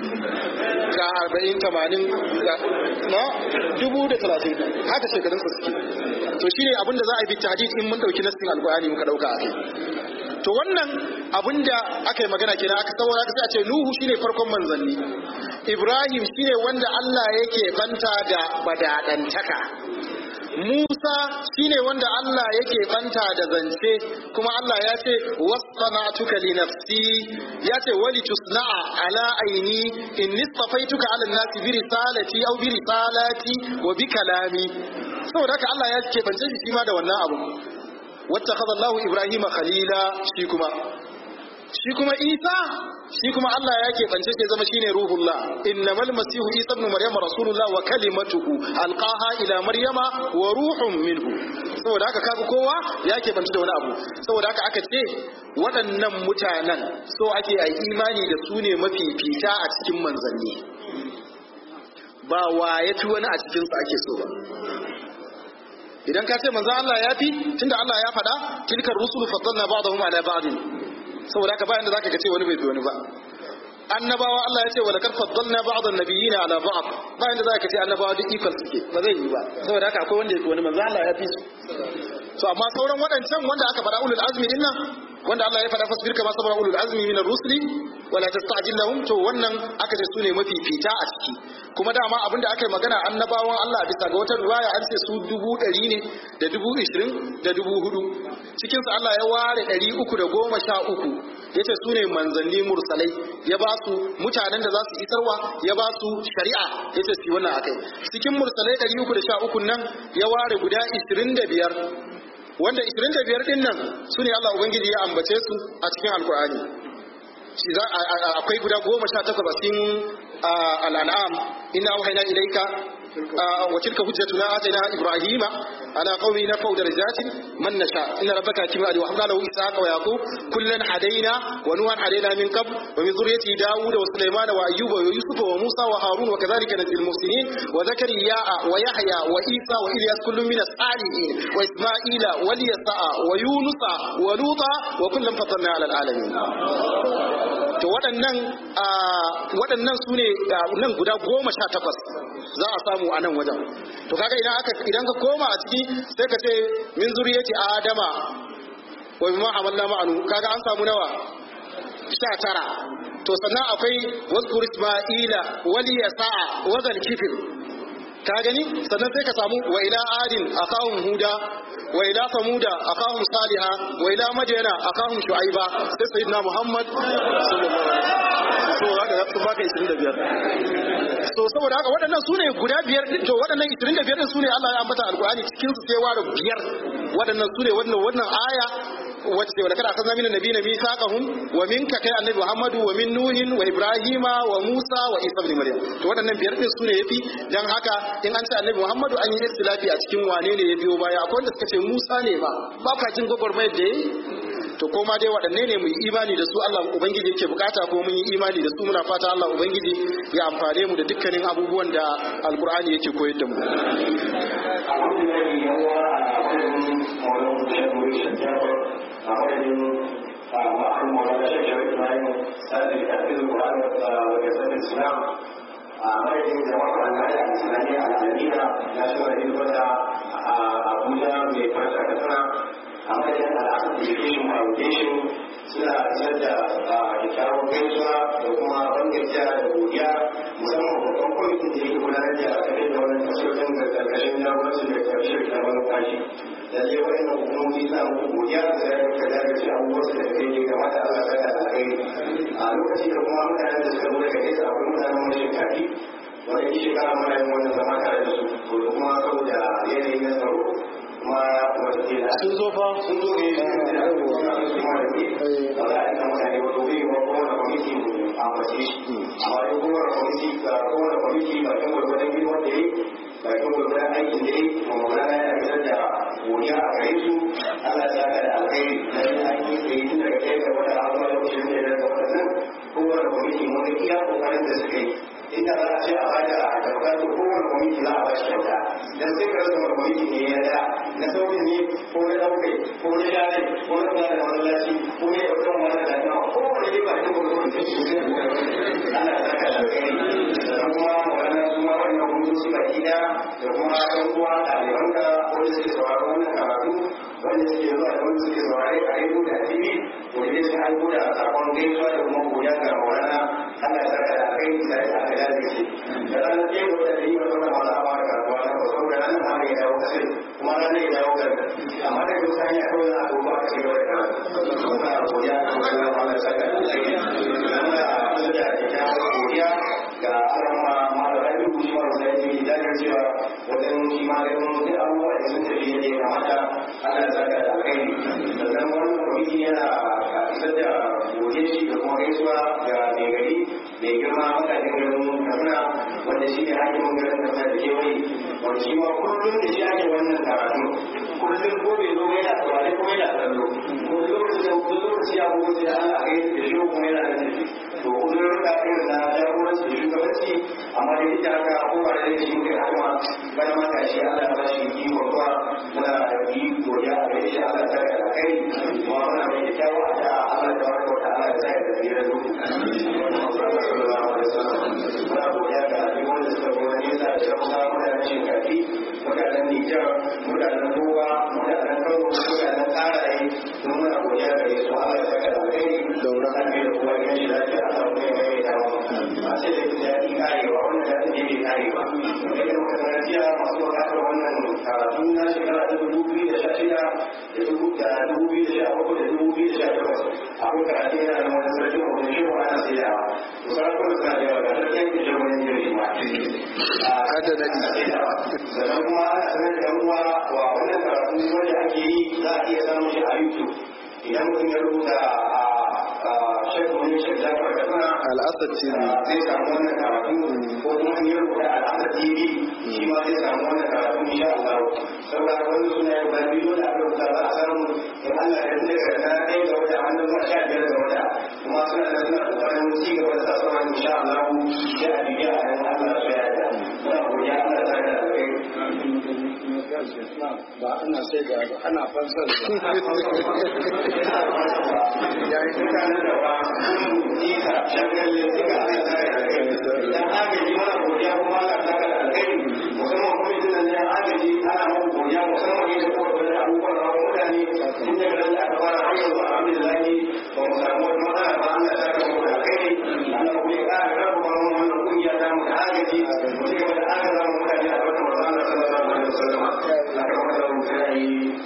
ga arba'in tamanin na dubu da talatin haka shekarun su suke to shine abinda za a yi bi tahdid in mun dauki nassin alqur'ani muka dauka akai to wannan abinda aka yi magana kenan aka saboda aka sai a ce nuhu shine farkon manzanni ibrahim shine wanda Allah yake banta da badadantaka Musa shine wanda Allah yake banta da zance kuma Allah ya ce wasana'tuka li nafsi ya ce wali tusna'a ala aini in nistafaituka ala nasi bi risalati aw bi risalati wa bi kalami saboda haka Allah ya ke bance shi ma da wannan abu wattakhadha Allahu Ibrahima khalila shi kuma shi kuma Isa shi kuma Allah ya keɓance shi zama shine ruhullah innamal masihu Isa ibn Maryam rasulullah wa kalimatuhu alqaha ila Maryama wa ruhun minhu saboda haka kaga kowa ya keɓance da wani abu saboda haka aka ce waɗannan mutanen so ake a imani da su ne mafifita a cikin manzanni ba wa ya fi wani a cikinsu ake so ba idan ka ce manzo Allah ya fi tunda Allah ya faɗa tilkar rusul faddalna ba'dahum ala ba'd saboda haka bayan da zaka ga ce wani bai fi wani ba annabawa Allah ya ce wa laqad faddalna ba'd an-nabiyyin ala ba'd bayan da zaka ce annabawa duk equal suke ba zai yi ba saboda haka akwai wanda ya fi wani manzo Allah ya fi su to amma sauran waɗancan wanda aka faɗa ulul azmi din nan wanda Allah ya faɗa fasbir kama sabara ulul azmi min ar-rusuli wala tasta'jil lahum to wannan aka ce su ne mafifita a ciki kuma dama abinda aka yi magana annabawan Allah bisa ga wata riwaya an ce su dubu ɗari ne da dubu ishirin da dubu hudu cikinsu Allah ya ware ɗari uku da goma sha uku ya ce su ne manzanni mursalai ya ba su mutanen da za su isarwa ya ba su shari'a ya ce su wannan akai cikin mursalai ɗari uku da sha uku nan ya ware guda ishirin da biyar wanda ishirin da biyar ɗin nan su ne Allah Ubangiji ya ambace su a cikin Alkur'ani akwai guda goma sha takwas a cikin al'an'am inna auhayna ilayka wa tilka hujjatuna atayna ibrahima ala qaumi nafau darajatin man nasha inna rabbaka hakimun alim wa habna lahu ishaqa wa yaqub kullan hadaina wa nuhan hadaina min qabl wa min dhurriyyati daud wa sulaiman wa ayyuba wa yusuf wa musa wa harun wa kadhalika najzil muhsinin wa zakariya wa yahya wa isa wa ilyas kullun min as-salihin wa isma'ila wa yasa wa yunusa wa luta wa kullan faddalna ala al-alamin to waɗannan waɗannan su ne nan guda goma sha takwas za a samu a nan wajen to kaga idan aka idan ka koma a ciki sai ka ce min zuriyati adama wa bima amalna ma'anu kaga an samu nawa sha tara to sannan akwai wazkur isma'ila wali yasa'a wa zal kifir ka gani sannan sai ka samu wa ila adin akahum huda wa ila samuda akahum saliha wa ila madyana akahum shu'aiba sai sayyidina muhammad sallallahu alaihi wasallam so haka sun baka 25 so saboda haka waɗannan su ne guda biyar to waɗannan 25 din su ne Allah ya ambata alqur'ani cikin su sai ware biyar waɗannan su ne wannan wannan aya wacce wa kada akhadna minan nabiyina mithaqahum wa minka kai annabi muhammadu wa min nuhin wa ibrahima wa musa wa isa ibn maryam to waɗannan biyar din su ne yafi dan haka in an ce annabi muhammadu an yi istilafi a cikin wane ne ya biyo baya akwai wanda suka ce musa ne ba ba ka jin gwagwarmayar da yayi to koma dai waɗanne ne mu yi imani da su Allah ubangiji yake bukata ko mun yi imani da su muna fata Allah ubangiji ya amfane mu da dukkanin abubuwan da alkur'ani yake koyar da mu alhamdulillah yawa a wajen maulan shekaru shekaru a wajen ma'aikun maulan shekaru ibrahim sadi da fi zuwa wajen sanin islam a madadin jama'a al'ada a islamiyya a alamina na shirin hilbata a abuja mai farka kasana a madadin al'adar education foundation suna isar da kyakkyawar gaisuwa da kuma bangajiya da godiya musamman babban kwamitin da yake gudanar da tafiyar da wannan tasirin da karkashin jagorancin da karshe da manufashi da zai wani na hukumomi suna muku godiya da zai rika jagace abubuwan da kai ne game da Allah saka da kai a lokaci da kuma mutanen da suka zo daga nesa akwai mutanen wani shekafi wanda ke shekara mana yin wannan zama tare da su to da kuma saboda yanayi na tsaro kuma wata ke da sun zo fa sun zo ne da su ma da ke ba za a yi mutane wato zai yi wa kowane kwamiti a mace shi amma dai kowane kwamiti ga kowane kwamiti ba kan gwargwadon girman da ya yi ba kan gwargwadon aikin da ya yi ma magana ya fitar da godiya a gare su Allah ya ka da alkhairi da yin aiki da yi tun daga kai da wata abuwa da kusurin da ya daga waɗannan kowane kwamiti mun kwamiti za a ba shi kyauta dan sai ka rasa kwamiti ne ya da na sauƙin ne ko na ɗaukai ko na share ko na kula da masallaci ko na ɗaukar wani da lafiya ko wani ne ba shi ko kuma ta shi zai ana saka da kai sannan kuma wannan kuma wannan hukunci baki da da kuma ɗan uwa ɗaliban da wanda suke sauraron wannan karatu wanda suke zuwa da wanda suke saurare a rediyo da tv wanda ne sun aiko da sakon gaisuwa da kuma godiya ga maulana Allah ya saka da kai da ya aka da shi da ranar ke da da yi wata wata wata ba da karatuwa na ba saboda ranar ma ne ya dawo kasai kuma ranar ya dawo kan amma da duk hanya kawai na abubuwa a cikin wata karatu kuma godiya ga maulana Allah ya saka da kai muna da kyakkyawar godiya ga alama malam rabiu shi ma da yake da cewa wajen shi ma da mun da abubuwa da sun tafi yadda ya kamata Allah ya saka da kai sannan wannan kwamiti yana isar da godiya shi da kuma gaisuwa ga mai gari mai girma matakin garin Kaduna wanda shi ne hakimin garin Kaduna da kewaye wanda shi ma kullum da shi ake wannan karatu kullum ko bai zo yana saurare ko yana kallo ko lokacin da ko lokaci ya ko sai Allah ga da shi kuma yana da tafi to kullum ka irin na jagoranci da shugabanci amma da ita haka ko ba da shi kai kuma bana ma ka shi Allah ya ba shi iko kuwa muna da yi godiya a gare shi Allah ta da kai kuma muna mai kyawu a da Allah ta barka wa ta'ala ya sai da biyar da muna godiya ga duk wanda suka zo na nesa da kuma mutanen shinkafi mutanen Nijar mutanen Gowa mutanen Kano mutanen Karaye don muna godiya ga su Allah ya saka da kai Daura. da kuma gidan shi lafiya a samu kai mai ta ba sai da jin daɗi karewa wannan daɗin ne bai karewa da yadda muka sanar jiya masu buƙatar wannan karatu na shekara ta dubu biyu da sha shida da dubu da dubu biyu da sha bakwai da dubu biyu da sha takwas akwai karatu yana da wani sarki wani shi wa ana sai yawa to sarakuna suna da yawa ga sarki yankin shi wani jirgin ma Hada daɗi. sannan kuma ana sanar da yan uwa wa wannan karatu wanda ake yi za a iya samun shi a youtube idan mutum ya rubuta a shekul wani shekul jafar da suna Al'asar TV. zai samu wannan karatu ko kuma in ya rubuta al'adar tv shi ma zai samu wannan karatu insha Allah saboda haka wani suna yau ba biyu da aka rubuta za a samu in Allah ya tunda ga na ɗaya ga wata hannun zuwa sha biyar ga wata kuma suna da suna kokarin ci gaba da sa sauran insha Allah sai a bibiya a nan Allah ya yarda muna godiya Allah ya saka da kai ba ana sai da ba ana fansar yayin mutanen da ba sun nisa shagalle suka aka saka da kai idan agaji mana godiya kuma Allah ta saka da kai musamman kuma idan nan ya agaji ana muku godiya musamman yadda kuka kula da abubuwan rawar mutane tun daga nan da aka fara har yanzu alhamdulillah ba mu samu wani matsala ba Allah ta saka muku da kai Allah kuma ya ƙara karfafa mu wannan kungiya ta mu da agaji mu ci gaba da agaza mu mutane a wata manzo Allah sallallahu alaihi wasallam aka kuma mu sai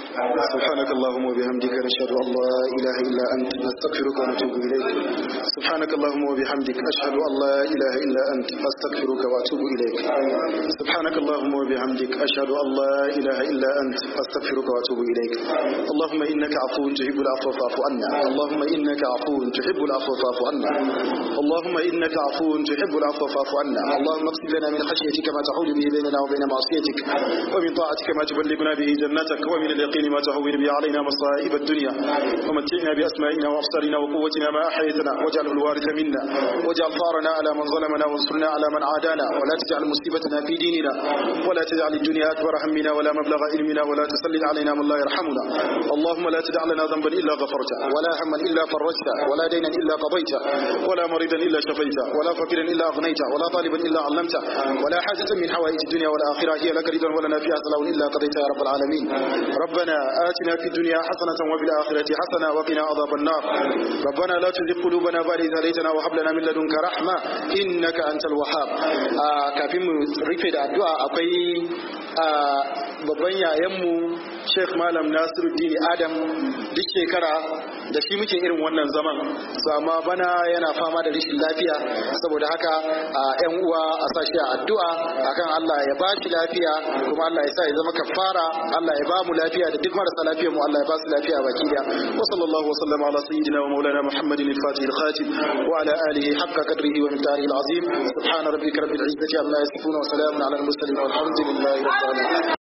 سبحانك اللهم وبحمدك نشهد أن لا إله إلا أنت نستغفرك ونتوب إليك سبحانك اللهم وبحمدك أشهد أن لا إله إلا أنت أستغفرك وأتوب إليك سبحانك اللهم وبحمدك أشهد أن لا إله إلا أنت أستغفرك وأتوب إليك اللهم إنك عفو تحب العفو فاعف عنا اللهم إنك عفو تحب العفو فاعف عنا اللهم إنك عفو تحب العفو فاعف عنا اللهم اغفر لنا من خشيتك ما تحول به بيننا وبين معصيتك ومن طاعتك ما تبلغنا به جنتك ومن اليقين ما تهون به علينا مصائب الدنيا ومتعنا بأسمائنا وأبصارنا وقوتنا ما أحييتنا واجعله الوارث منا واجعل ثارنا على من ظلمنا وانصرنا على من عادانا ولا تجعل مصيبتنا في ديننا ولا تجعل الدنيا أكبر همنا ولا مبلغ علمنا ولا تسلط علينا من لا يرحمنا اللهم لا تدع لنا ذنبا إلا غفرته ولا هما إلا فرجته ولا دينا إلا قضيته ولا مريضا إلا شفيته ولا فقيرا إلا أغنيته ولا طالبا إلا علمته ولا حاجة من حوائج الدنيا والآخرة هي لك رضا ولنا فيها صلاة إلا قضيتها يا رب العالمين ربنا آتنا في الدنيا حسنة وفي الآخرة حسنة وقنا عذاب النار ربنا لا تزغ قلوبنا بعد إذ هديتنا وهب لنا من لدنك رحمة إنك أنت الوهاب آه kafin mu rufe da addu'a akwai ah, babban yayanmu Sheikh Malam Nasiruddin Adam duk shekara da shi muke irin wannan zaman su amma bana yana fama da rashin lafiya saboda haka a yan uwa a sa shi a addu'a akan Allah ya ba shi lafiya kuma Allah ya sa ya zama kafara Allah ya ba mu lafiya da duk marasa lafiyar mu Allah ya ba su lafiya baki daya wa sallallahu wa sallama ala sayyidina wa maulana Muhammadin al-Fatih al-Khatib wa ala alihi haqqa qadrihi wa miqdarihi al-azim subhana rabbika rabbil izzati amma yasifun wa salamun ala al-mursalin walhamdulillahi rabbil alamin